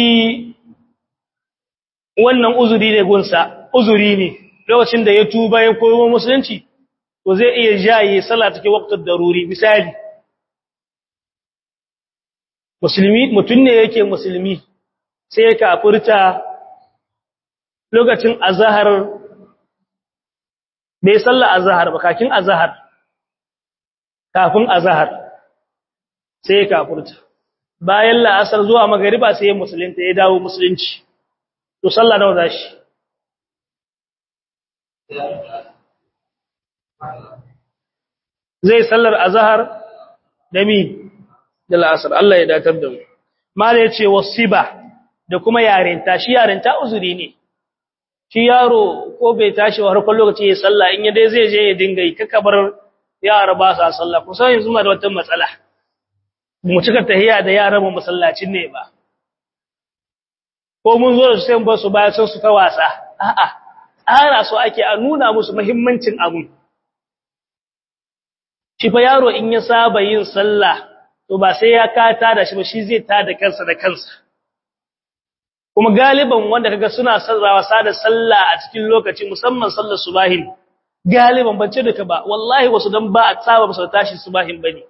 wannan uzuri ne gunsa uzuri ne lokacin da ya tuba ya koyo musulunci to zai iya jaye sallah take waqtul daruri misali musulmi mutun ne yake musulmi sai ya kafirta lokacin azhar bai sallah azhar ba kakin azhar kafin azhar sai ya kafirta bayan la'asar zuwa magariba sai ya musulunta ya dawo musulunci to sallah nawa zashi zai sallar azhar da mi da la'asar Allah ya datar da mu mala yace wasiba da kuma yarinta shi yarinta uzuri ne shi yaro ko bai tashi wa harkar lokaci ya sallah in ya dai zai je ya dinga yi kakabar yara ba sa sallah kusan yanzu ma da wata matsala mu cika tahiya da yaran mu masallacin ne ba ko mun zo da su sai ba su baya sun su ta wasa a'a tsara su ake a nuna musu muhimmancin abu shi fa yaro in ya saba yin sallah to ba sai ya kata da shi ba shi zai ta da kansa da kansa kuma galiban wanda kaga suna sarrawa sada sallah a cikin lokaci musamman sallar subahin galiban ban ce duka ba wallahi wasu dan ba a saba musu tashi subahin bane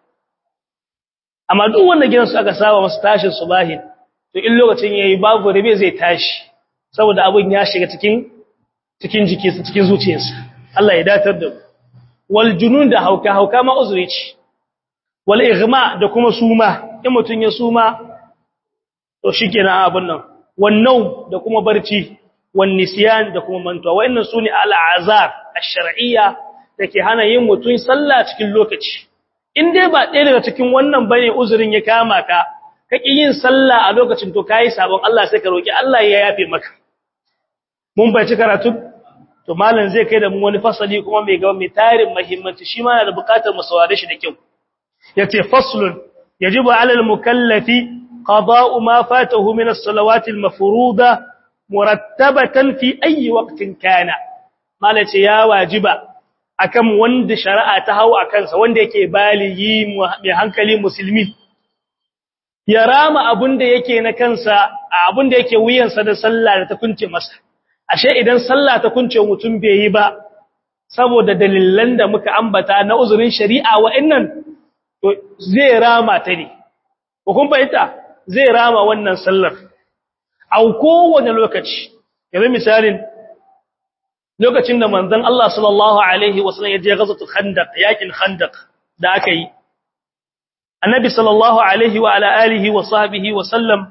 amma duk wanda gidansu aka saba musu tashin subahin to in lokacin yayi babu rabe zai tashi saboda abun ya shiga cikin cikin jikinsa cikin zuciyarsa Allah ya datar da wal junun da hauka hauka ma uzuri ce wal ighma da kuma suma in mutun ya suma to shikenan abun nan wan nau da kuma barci wan nisyan da kuma mantuwa wayannan sune al azar ash-shar'iyya dake hana yin mutun sallah cikin lokaci in dai ba ɗaya daga cikin wannan bane uzurin ya kama ka kake yin sallah a lokacin to kai sabon Allah sai ka roki Allah ya yafe maka mun bai ci karatu to malam zai kai da mu wani fasali kuma mai gaba mai tarin muhimmanci shi ma yana da buƙatar mu saurare shi da kyau yace faslun yajibu 'ala al-mukallafi qada'u ma fatahu min as-salawati al-mafruḍa murattabatan fi ayyi waqtin kana malam ce ya wajiba akan wanda shari'a ta hawo akan sa wanda yake baligi mai hankali musulmi ya rama abunda yake na kansa abunda yake wuyansa da sallah da ta kunce masa ashe idan sallah ta kunce mutum bai yi ba saboda dalilan da muka ambata na uzurin shari'a wa'annan to zai rama ta ne ko kun bayyana zai rama wannan sallar a kowane lokaci yanzu misalin lokacin da manzon Allah sallallahu alaihi wasallam ya je gazatul khandaq yakin khandaq da aka yi annabi sallallahu alaihi wa ala alihi wa sahbihi wa sallam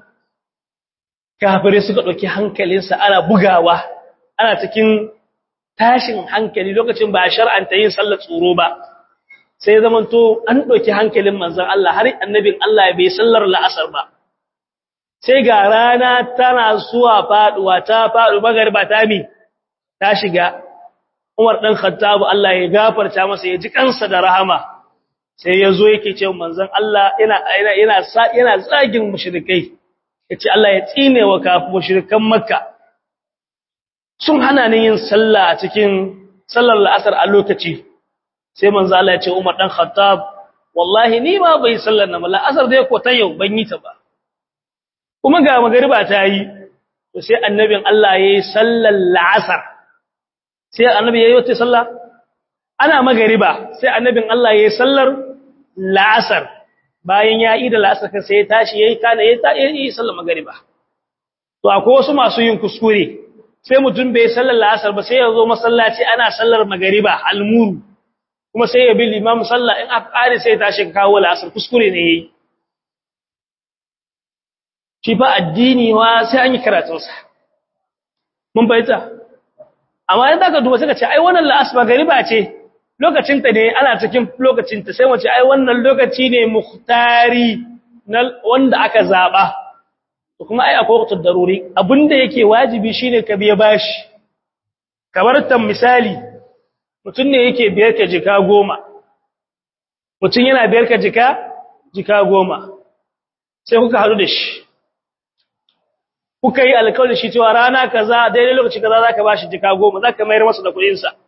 kafirai suka ɗauki hankalinsa ana bugawa ana cikin tashin hankali lokacin ba a shar'anta yin sallar tsoro ba sai zaman to an ɗauki hankalin manzon Allah har annabin Allah bai sallar la'asar ba sai ga rana tana zuwa faduwa ta faɗu magarba ta mi ta shiga Umar dan Khattab Allah ya gafarta masa ya ji kansa da rahama sai ya zo yake cewa manzon Allah yana yana yana yana zagin mushrikai yace Allah ya tsine wa kafu mushrikan Makka sun hana ni yin sallah a cikin sallar la'asar a lokaci sai manzo Allah ya ce Umar dan Khattab wallahi ni ma bai sallar na la'asar dai ko ta yau ban yi ta ba kuma ga magariba ta yi to sai annabin Allah yayi sallar la'asar sai annabi yayi wata sallah ana magariba sai annabin Allah yayi sallar la'asar bayan ya yi da la'asar kan sai ya tashi yayi kana yayi sallar magariba to akwai wasu masu yin kuskure sai mutum bai sallar la'asar ba sai ya zo masallaci ana sallar magariba almuru kuma sai ya bi limam sallah in aka kare sai ta shi kawo la'asar kuskure ne yayi shi fa addini wa sai an yi karatun sa mun bayyana amma idan ka duba sai ka ce ai wannan la'asar magariba ce lokacinta ne ana cikin lokacinta sai mace ai wannan lokaci ne muhtari na wanda aka zaba kuma ai akwai waqtul daruri abinda yake wajibi shine ka biya bashi kamar tan misali mutun ne yake biyar ka jika goma mutun yana biyar ka jika jika goma sai kuka hadu da shi kuka yi alƙawarin shi cewa rana kaza daidai lokaci kaza zaka bashi jika goma zaka mayar masa da kuɗin sa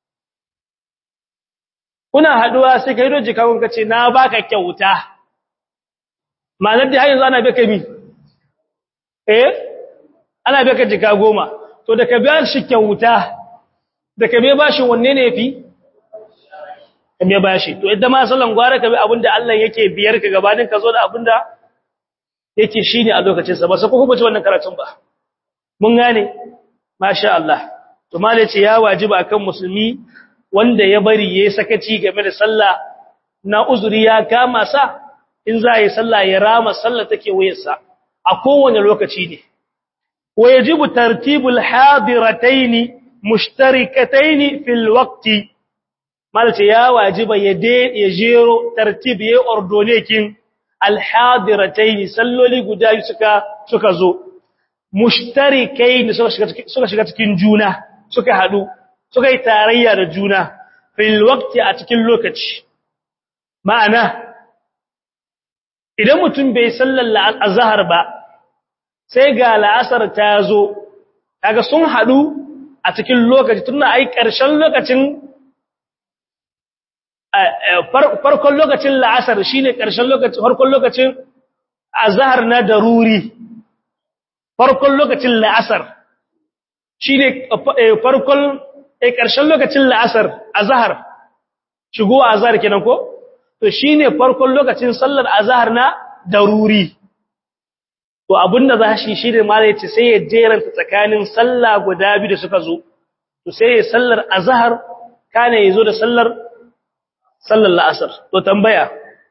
kuna haduwa sai kai doji kawun kace na baka kyauta ma'anar da har yanzu ana baka mi eh ana baka jika goma to da ka biya shi kyauta da ka biya bashi wanne ne yafi ka biya bashi to idan ma sallan gwara ka bi abinda Allah yake biyar ka gabanin ka zo da abinda yake shine a lokacin sa ba sai ko kuma ci wannan karatun ba mun gane masha Allah to malai ce ya wajiba akan musulmi wanda ya bari yayi sakaci game da sallah na uzuri ya kama sa in za yi sallah ya rama sallah take wayarsa a kowane lokaci ne wajibu tartibul hadiratayn mushtarikatayn fil waqti malce ya wajiba ya de ya jero tartib ya ordonekin al hadiratayn salloli guda suka suka zo mushtarikayn suka shiga cikin juna suka hadu suka yi tarayya da juna fil waqti a cikin lokaci ma'ana idan mutum bai sallar azhar ba sai ga la'asar ta zo kaga sun hadu a cikin lokaci tunda ai ƙarshen lokacin farkon lokacin la'asar shine ƙarshen lokacin farkon lokacin azhar na daruri farkon lokacin la'asar shine farkon eh ƙarshen lokacin la'asar azhar shigo azhar kenan ko to shine farkon lokacin sallar azhar na daruri to abinda za shi shine malai ce sai ya jeranta tsakanin sallah guda biyu da suka zo to sai ya sallar azhar kana yazo da sallar sallar la'asar to tambaya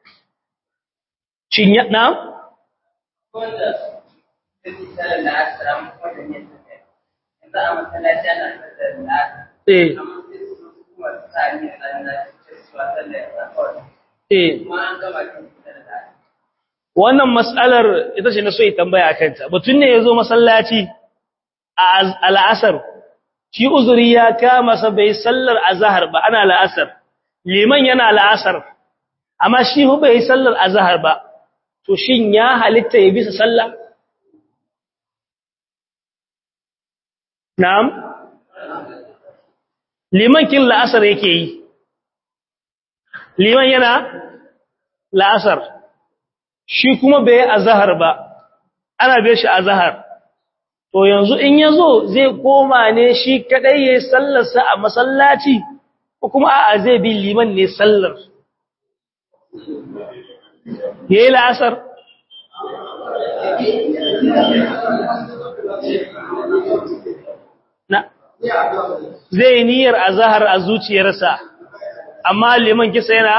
shin ya na wanda take sallar la'asar amma wanda ne yanzu a masallaci ana sallar la'asar eh amma sai su kuma sa ni a sallar cewa sallar la'asar eh kuma an gama kin sallar la'asar wannan mas'alar ita ce na so yi tambaya a kanta mutum ne ya zo masallaci a al'asar shi uzuri ya kama sa bai sallar azahar ba ana la'asar liman yana la'asar amma shi hu bai sallar azahar ba to shin ya halitta ya bisa sallah na'am liman kin la'asar yake yi liman yana la'asar shi kuma bai azhar ba ana bai shi azhar to yanzu in yazo zai koma ne shi kadai yayin sallarsa a masallaci ko kuma a'a zai bi liman ne sallar yayi la'asar na zai niyyar azhar a zuciyarsa amma liman kisa yana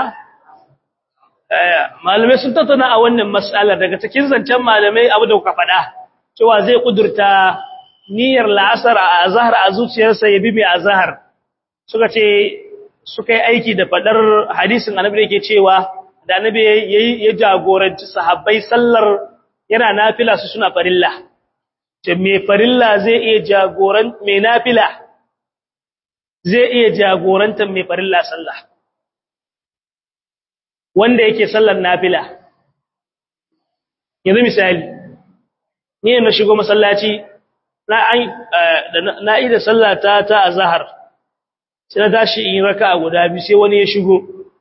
malamai sun tattauna a wannan mas'alar daga cikin zancen malamai abu da kuka faɗa cewa zai kudurta niyyar la'asar a azhar a zuciyarsa ya bi mai azhar suka ce suka yi aiki da faɗar hadisin annabi da yake cewa da annabi ya jagoranci sahabbai sallar yana nafila su suna farilla ce mai farilla zai iya jagoran mai nafila zai iya jagorantar mai farilla sallah wanda yake sallar nafila yanzu misali ni na shigo masallaci na an na ida sallata ta azhar sai na tashi in raka'a guda biyu sai wani ya shigo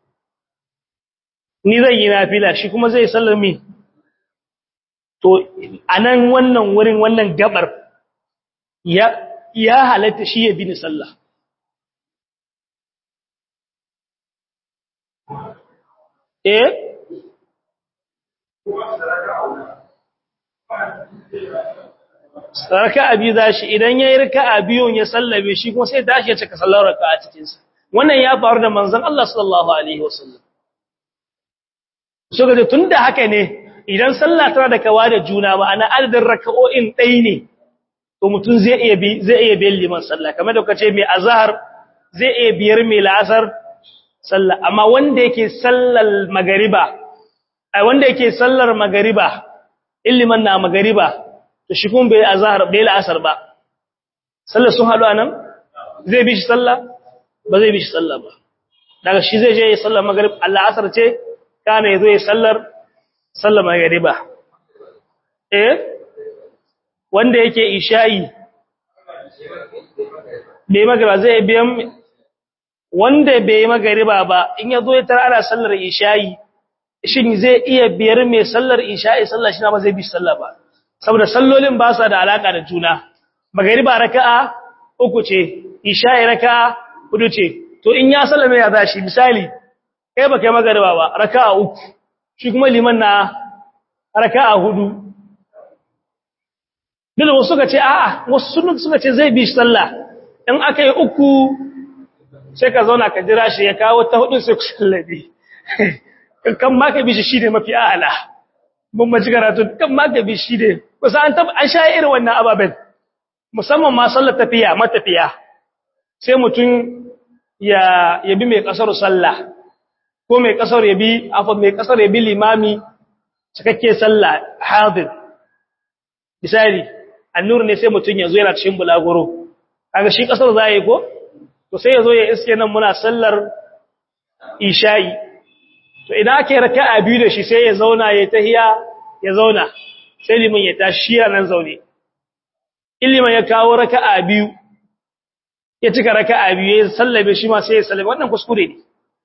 ni zan yi nafila shi kuma zai sallar mi to anan wannan wurin wannan gabar ya ya halatta shi ya bi ni sallah eh raka'a biyu zashi idan yayi raka'a biyun ya sallabe shi kuma sai tashi ya cika sallar raka'a cikin sa wannan ya faru da manzon Allah sallallahu alaihi wasallam so ga tunda haka ne idan sallah tana da kawa da juna ba ana adadin raka'o'in dai ne to mutun zai iya bi zai iya biyan liman sallah kamar da kace mai azhar zai iya biyar mai la'asar sallah amma wanda yake sallar magariba ai wanda yake sallar magariba illiman na magariba to shi kun bai azhar bai la'asar ba sallar sun haɗu anan zai bi shi sallah ba zai bi shi sallah ba daga shi zai je ya sallar magrib Allah asar ce kana yazo ya sallar sallar magriba eh wanda yake isha'i bai magriba zai biyan wanda bai magriba ba in yazo ya tara ana sallar isha'i shin zai iya biyar mai sallar isha'i sallar shi na ba zai bi sallah ba saboda sallolin ba su da alaka da juna magriba raka'a uku ce isha'i raka'a hudu ce to in ya sallame ya zashi misali kai baka yi magariba ba raka'a uku shi kuma liman na raka'a hudu dole wasu suka ce a'a wasu sunan suka ce zai bi sallah in aka yi uku sai ka zauna ka jira shi ya kawo ta hudu sai ku sallabe kan ma ka bi shi shine mafi a'ala mun maji karatu kan ma ka bi shi ne kusa an tab an sha irin wannan ababen musamman ma sallar tafiya matafiya sai mutum ya yabi mai kasar sallah ko mai kasar yabi afa mai kasar yabi limami cikakke sallah hadir misali annur ne sai mutun yazo yana cikin bulaguro kaga shi kasar zai ko to sai yazo ya iske nan muna sallar isha'i to idan ake raka'a biyu da shi sai ya zauna ya tahiya ya zauna sai liman ya tashi nan zaune iliman ya kawo raka'a biyu ya cika raka'a biyu ya sallabe shi ma sai ya sallabe wannan kuskure ne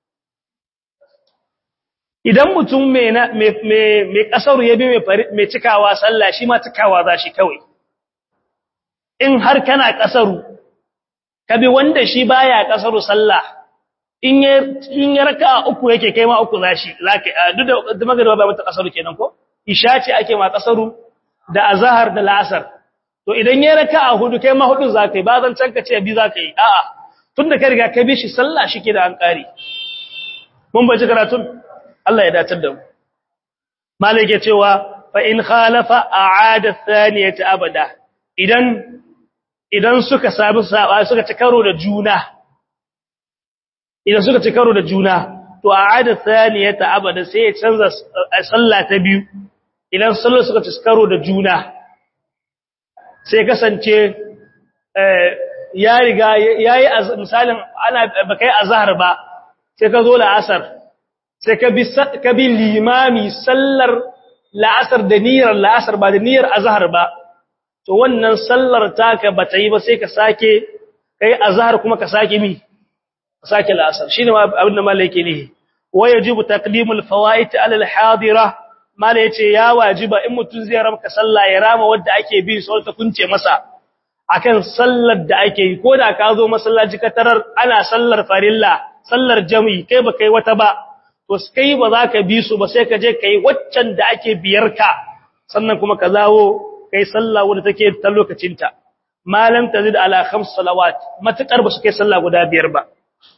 idan mutum mai mai kasaru ya bi mai cikawa sallah shi ma cikawa za shi kawai in har kana kasaru ka bi wanda shi baya kasaru sallah in ya in ya raka'a uku yake kai ma uku zashi zaka duk da magariba ba mata kasaru kenan ko isha ce ake ma kasaru da azhar da la'asar to idan ya raka'a hudu kai ma hudun zakai ba zan canka ce bi zakai a'a tunda ka riga ka bi shi sallah shike da an kare mun baje karatun Allah ya datar da mu malik ya cewa fa in khalafa a'ada thaniyata abada idan idan suka sabu saba suka ci karo da juna idan suka ci karo da juna to a'ada thaniyata abada sai ya canza sallah ta biyu idan sallar suka ci karo da juna sai kasance ya riga yayi misalin ana bakai azhar ba sai ka zo la'asar sai ka bi ka bi limami sallar la'asar da niyyar la'asar ba da niyyar azhar ba to wannan sallar taka bata yi ba sai ka sake kai azhar kuma ka sake mi ka sake la'asar shine abin da malaka ne wajibu taqdimul fawaid ala al-hadira mala yace ya wajiba in mutun zai ramka sallah ya rama wanda ake bi sai ta kunce masa akan sallar da ake yi koda ka zo masallaci ka tarar ana sallar farilla sallar jami'i kai ba kai wata ba to kai ba za ka bi su ba sai ka je kai waccan da ake biyar ka sannan kuma ka zawo kai sallah wanda take ta lokacinta malam tazid ala khams salawat matakar ba su kai sallah guda biyar ba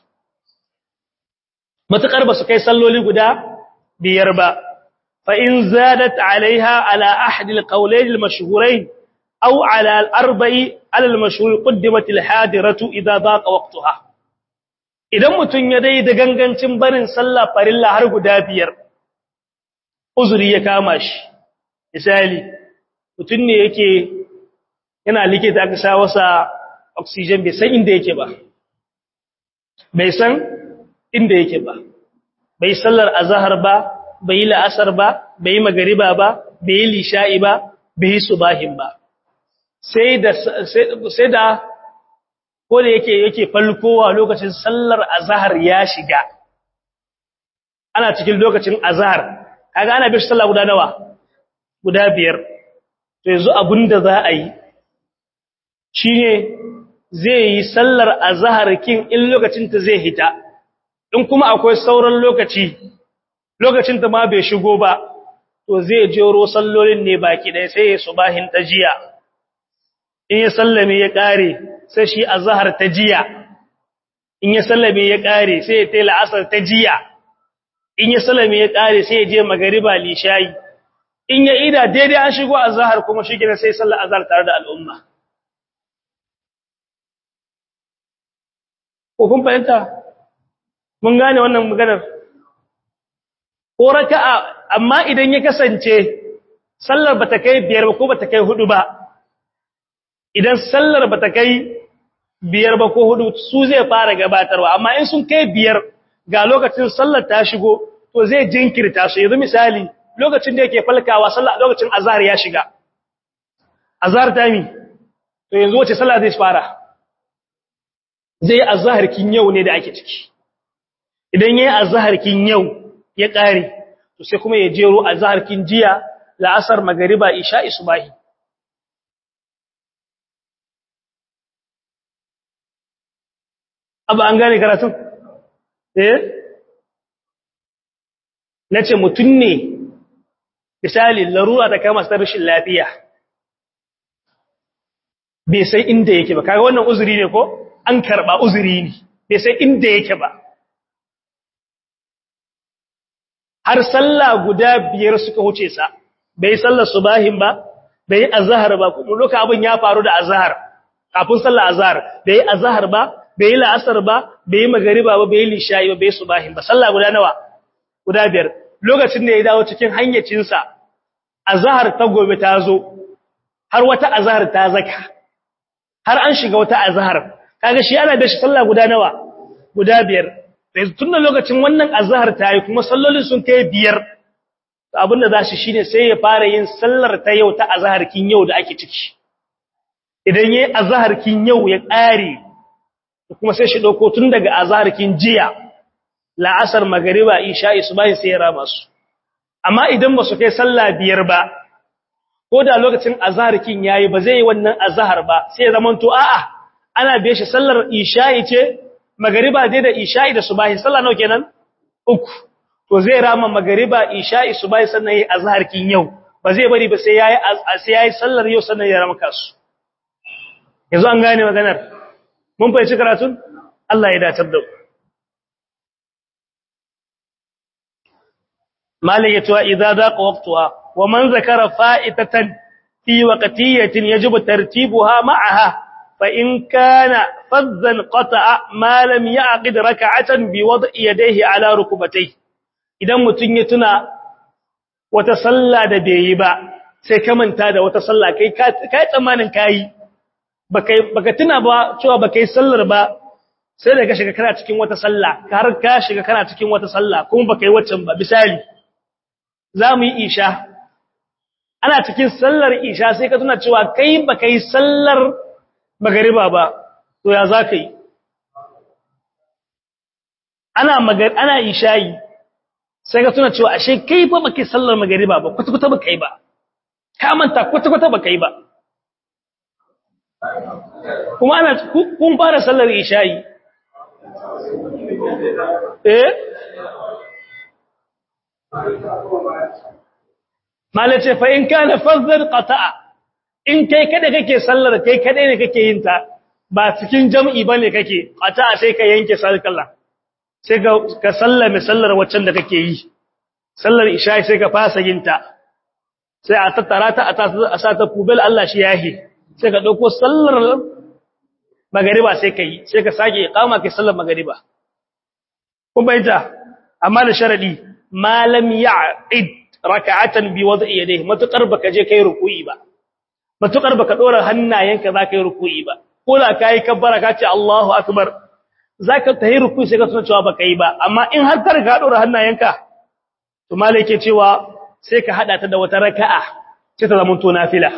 matakar ba su kai salloli guda biyar ba fa in zadat alaiha ala ahad alqawlayn almashhurayn aw ala alarba'i ala almashhur qaddimat alhadiratu idha daqa waqtaha idan mutun ya dai da gangancin barin sallah farilla har guda biyar uzuri ya kama shi misali mutun ne yake yana likita aka sa wasa oxygen bai san inda yake ba bai san inda yake ba bai sallar azhar ba bai la'asar ba bai magariba ba bai lisha'i ba bai subahin ba sai da sai da ko da yake yake falkowa lokacin sallar azhar ya shiga ana cikin lokacin azhar kaga ana bi sallah guda nawa guda biyar to yanzu abinda za a yi shine zai yi sallar azhar kin in lokacin ta zai hita in kuma akwai sauran lokaci lokacin ta ma bai shigo ba to zai jero sallolin ne baki dai sai ya subahin ta jiya in ya sallame ya kare sai shi azhar ta jiya in ya sallame ya kare sai ya tela asar ta jiya in ya sallame ya kare sai ya je magariba lishayi in ya ida daidai an shigo azhar kuma shi gina sai sallar azhar tare da al'umma ko kun fahimta mun gane wannan maganar ko raka'a amma idan ya kasance sallar bata kai biyar ba ko bata kai hudu ba idan sallar bata kai biyar ba ko hudu su zai fara gabatarwa amma in sun kai biyar ga lokacin sallar ta shigo to zai jinkirta su yanzu misali lokacin da yake falkawa sallar lokacin azhar ya shiga azhar ta mi to yanzu wace sallah zai fara zai azhar kin yau ne da ake ciki idan yayi azhar kin yau ya kare to sai kuma ya jero azhar kin jiya la'asar magriba isha isbahi abu an gane karatun eh nace mutun ne misali larura ta kama sa rashin lafiya bai sai inda yake ba kaga wannan uzuri ne ko an karba uzuri ne bai sai inda yake ba har sallah guda biyar suka huce sa bai sallar subahin ba bai azhar ba kuma lokacin abin ya faru da azhar kafin sallar azhar bai azhar ba bai la'asar ba bai magariba ba bai lishayi ba bai subahin ba sallah guda nawa guda biyar lokacin da ya dawo cikin hanyacin sa azhar ta gobe ta zo har wata azhar ta zaka har an shiga wata azhar kaga shi ana da shi sallah guda nawa guda biyar sai tun da lokacin wannan azhar ta yi kuma sallolin sun kai biyar abinda za shi shine sai ya fara yin sallar ta yau ta azhar kin yau da ake ciki idan yayi azhar kin yau ya ƙare kuma sai shi dauko tun daga azhar kin jiya la'asar magriba isha isbahi sai ya raba su amma idan ba su kai sallah biyar ba ko da lokacin azhar kin yayi ba zai yi wannan azhar ba sai ya zamanto a'a ana biye shi sallar isha'i ce magariba dai da isha'i da subahi sallah nawa kenan uku to zai rama magariba isha'i subahi sannan yayi azhar kin yau ba zai bari ba sai yayi sai yayi sallar yau sannan ya rama kasu yanzu an gane maganar mun fahimci karatun Allah ya datar da malai ya tuwa idza daqa waqtuha wa man zakara fa'itatan fi waqtiyatin yajibu tartibuha ma'aha فإن كان فذا قطع ما لم يعقد ركعة بوضع يديه على ركبتيه idan mutun ya tuna wata sallah da bai yi ba sai ka manta da wata sallah kai kai tsammanin kai baka baka tuna ba cewa baka yi sallar ba sai da ka shiga kana cikin wata sallah har ka shiga kana cikin wata sallah kuma baka yi waccan ba misali zamu yi isha ana cikin sallar isha sai ka tuna cewa kai baka yi sallar magariba ba to ya za ka yi ana magar ana ishayi sai ka tuna cewa ashe kai fa baka sallar magariba ba kwata-kwata baka yi ba ka manta kwata-kwata baka yi ba kuma ana kun fara sallar ishayi eh malace fa in kana fazzar qata'a in kai kada kake sallar kai kadai ne kake yin ta ba cikin jam'i bane kake ata sai ka yanke sallar sai ka ka sallame sallar waccan da kake yi sallar isha sai ka fasa yin ta sai a tattara ta a sa ta kubel Allah shi yahi sai ka dauko sallar magariba sai ka yi sai ka sake iqama kai sallar magariba kun bayyana amma da sharadi malam ya'id raka'atan bi wad'i yadayhi matukar baka je kai ruku'i ba matukar baka dora hannayenka zaka yi ruku'i ba ko da kai kabbara ka ce Allahu akbar zaka tayi ruku'i sai ka tuna cewa baka yi ba amma in har ka riga dora hannayenka to malai yake cewa sai ka hada ta da wata raka'a sai ta zama to nafila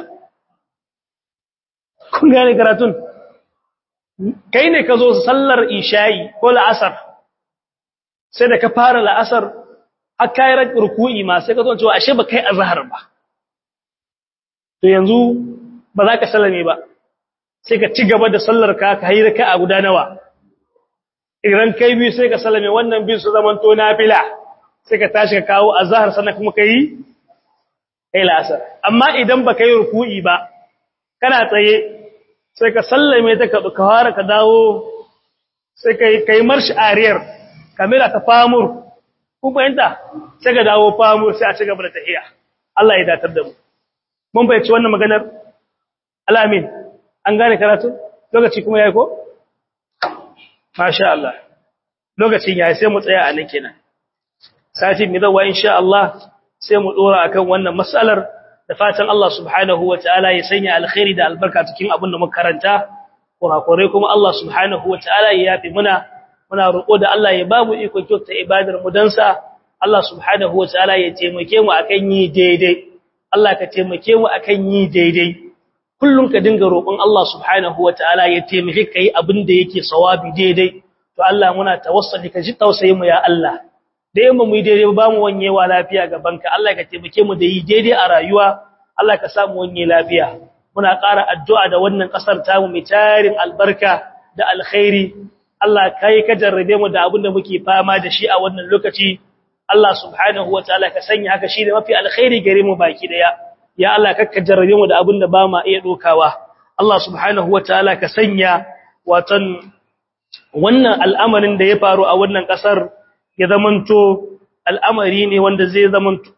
kun gane karatun kai ne ka zo sallar isha'i ko la'asar sai da ka fara la'asar har kai ruku'i ma sai ka zo cewa ashe ba kai azhar ba to yanzu ba za ka sallame ba sai ka ci gaba da sallar ka ka yi raka'a guda nawa idan kai biyu sai ka sallame wannan biyu su zaman to nafila sai ka tashi ka kawo azhar sannan kuma kai kai la'asar amma idan ba kai ruku'i ba kana tsaye sai ka sallame ta ka fara ka dawo sai kai kai marshi ariyar kamera ta famur ku fahimta sai ka dawo famur sai a ci gaba da tahiya Allah ya datar da mu mun bayyace wannan maganar alamin an gane karatu lokaci kuma yayi ko masha Allah lokacin ya sai mu tsaya a nan kenan sati mai zawa insha Allah sai mu dora akan wannan mas'alar da fatan Allah subhanahu wataala ya sanya alkhairi da albarka cikin abin da muka karanta kurakurai kuma Allah subhanahu wataala ya yafi muna muna roƙo da Allah ya bamu iko kyauta ibadar mu dan sa Allah subhanahu wataala ya taimake mu akan yi daidai Allah ka taimake mu akan yi daidai kullum ka dinga roƙon Allah subhanahu wataala ya taimake kai abin da yake sawabi daidai to Allah muna tawassuli ka ji tausayin mu ya Allah da yamma mu yi daidai ba mu wanyewa lafiya gaban ka Allah ka taimake mu da yi daidai a rayuwa Allah ka samu wanye lafiya muna ƙara addu'a da wannan ƙasar tamu mai tarin albarka da alkhairi Allah kai ka jarrabe mu da abin da muke fama da shi a wannan lokaci Allah subhanahu wataala ka sanya haka shi da mafi alkhairi gare mu baki daya ya Allah kakka jarrabe mu da abin da ba ma iya dokawa Allah subhanahu wataala ka sanya watan wannan al'amarin da ya faru a wannan kasar ya zamanto al'amari ne wanda zai zamanto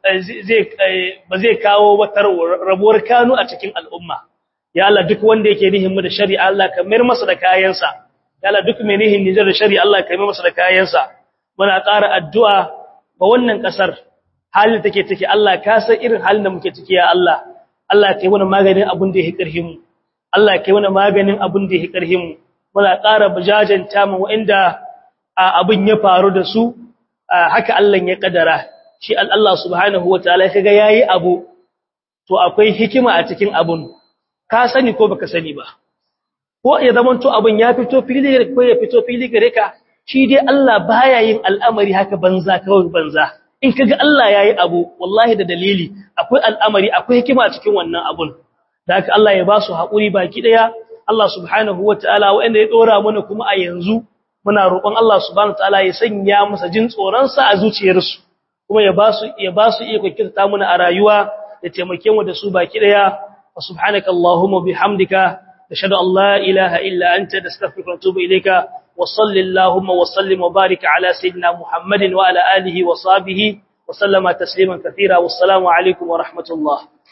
zai ba zai kawo wata rabuwar kanu a cikin al'umma ya Allah duk wanda yake nihin mu da shari'a Allah ka mayar masa da kayansa ya Allah duk mai nihin nijar da shari'a Allah ka mayar masa da kayansa muna ƙara addu'a ba wannan kasar halin take take Allah ka san irin halin da muke ciki ya Allah Allah kai mana maganin abin da yake karhin mu Allah kai mana maganin abin da yake karhin mu muna ƙara bujajanta mu wanda abin ya faru da su haka Allah ya kadara shi Allah subhanahu wataala kaga yayi abu to akwai hikima a cikin abun ka sani ko baka sani ba ko ya zamanto abun ya fito fili ko ya fito fili gare ka shi dai Allah baya yin al'amari haka banza kawai banza in kaga Allah yayi abu wallahi da dalili akwai al'amari akwai hikima cikin wannan abun da haka Allah ya ba su haƙuri baki daya Allah subhanahu wataala wanda ya dora mana kuma a yanzu muna roƙon Allah subhanahu wataala ya sanya masa jin tsoron sa a zuciyarsu kuma ya ba su ya ba su iko kirta mana a rayuwa ya taimake mu da su baki daya subhanaka allahumma bihamdika ashhadu an la ilaha illa anta astaghfiruka wa atubu ilayka وصل اللهم وسلم وبارك على سيدنا محمد وعلى آله وصحبه وسلم تسليما كثيرا والسلام عليكم ورحمة الله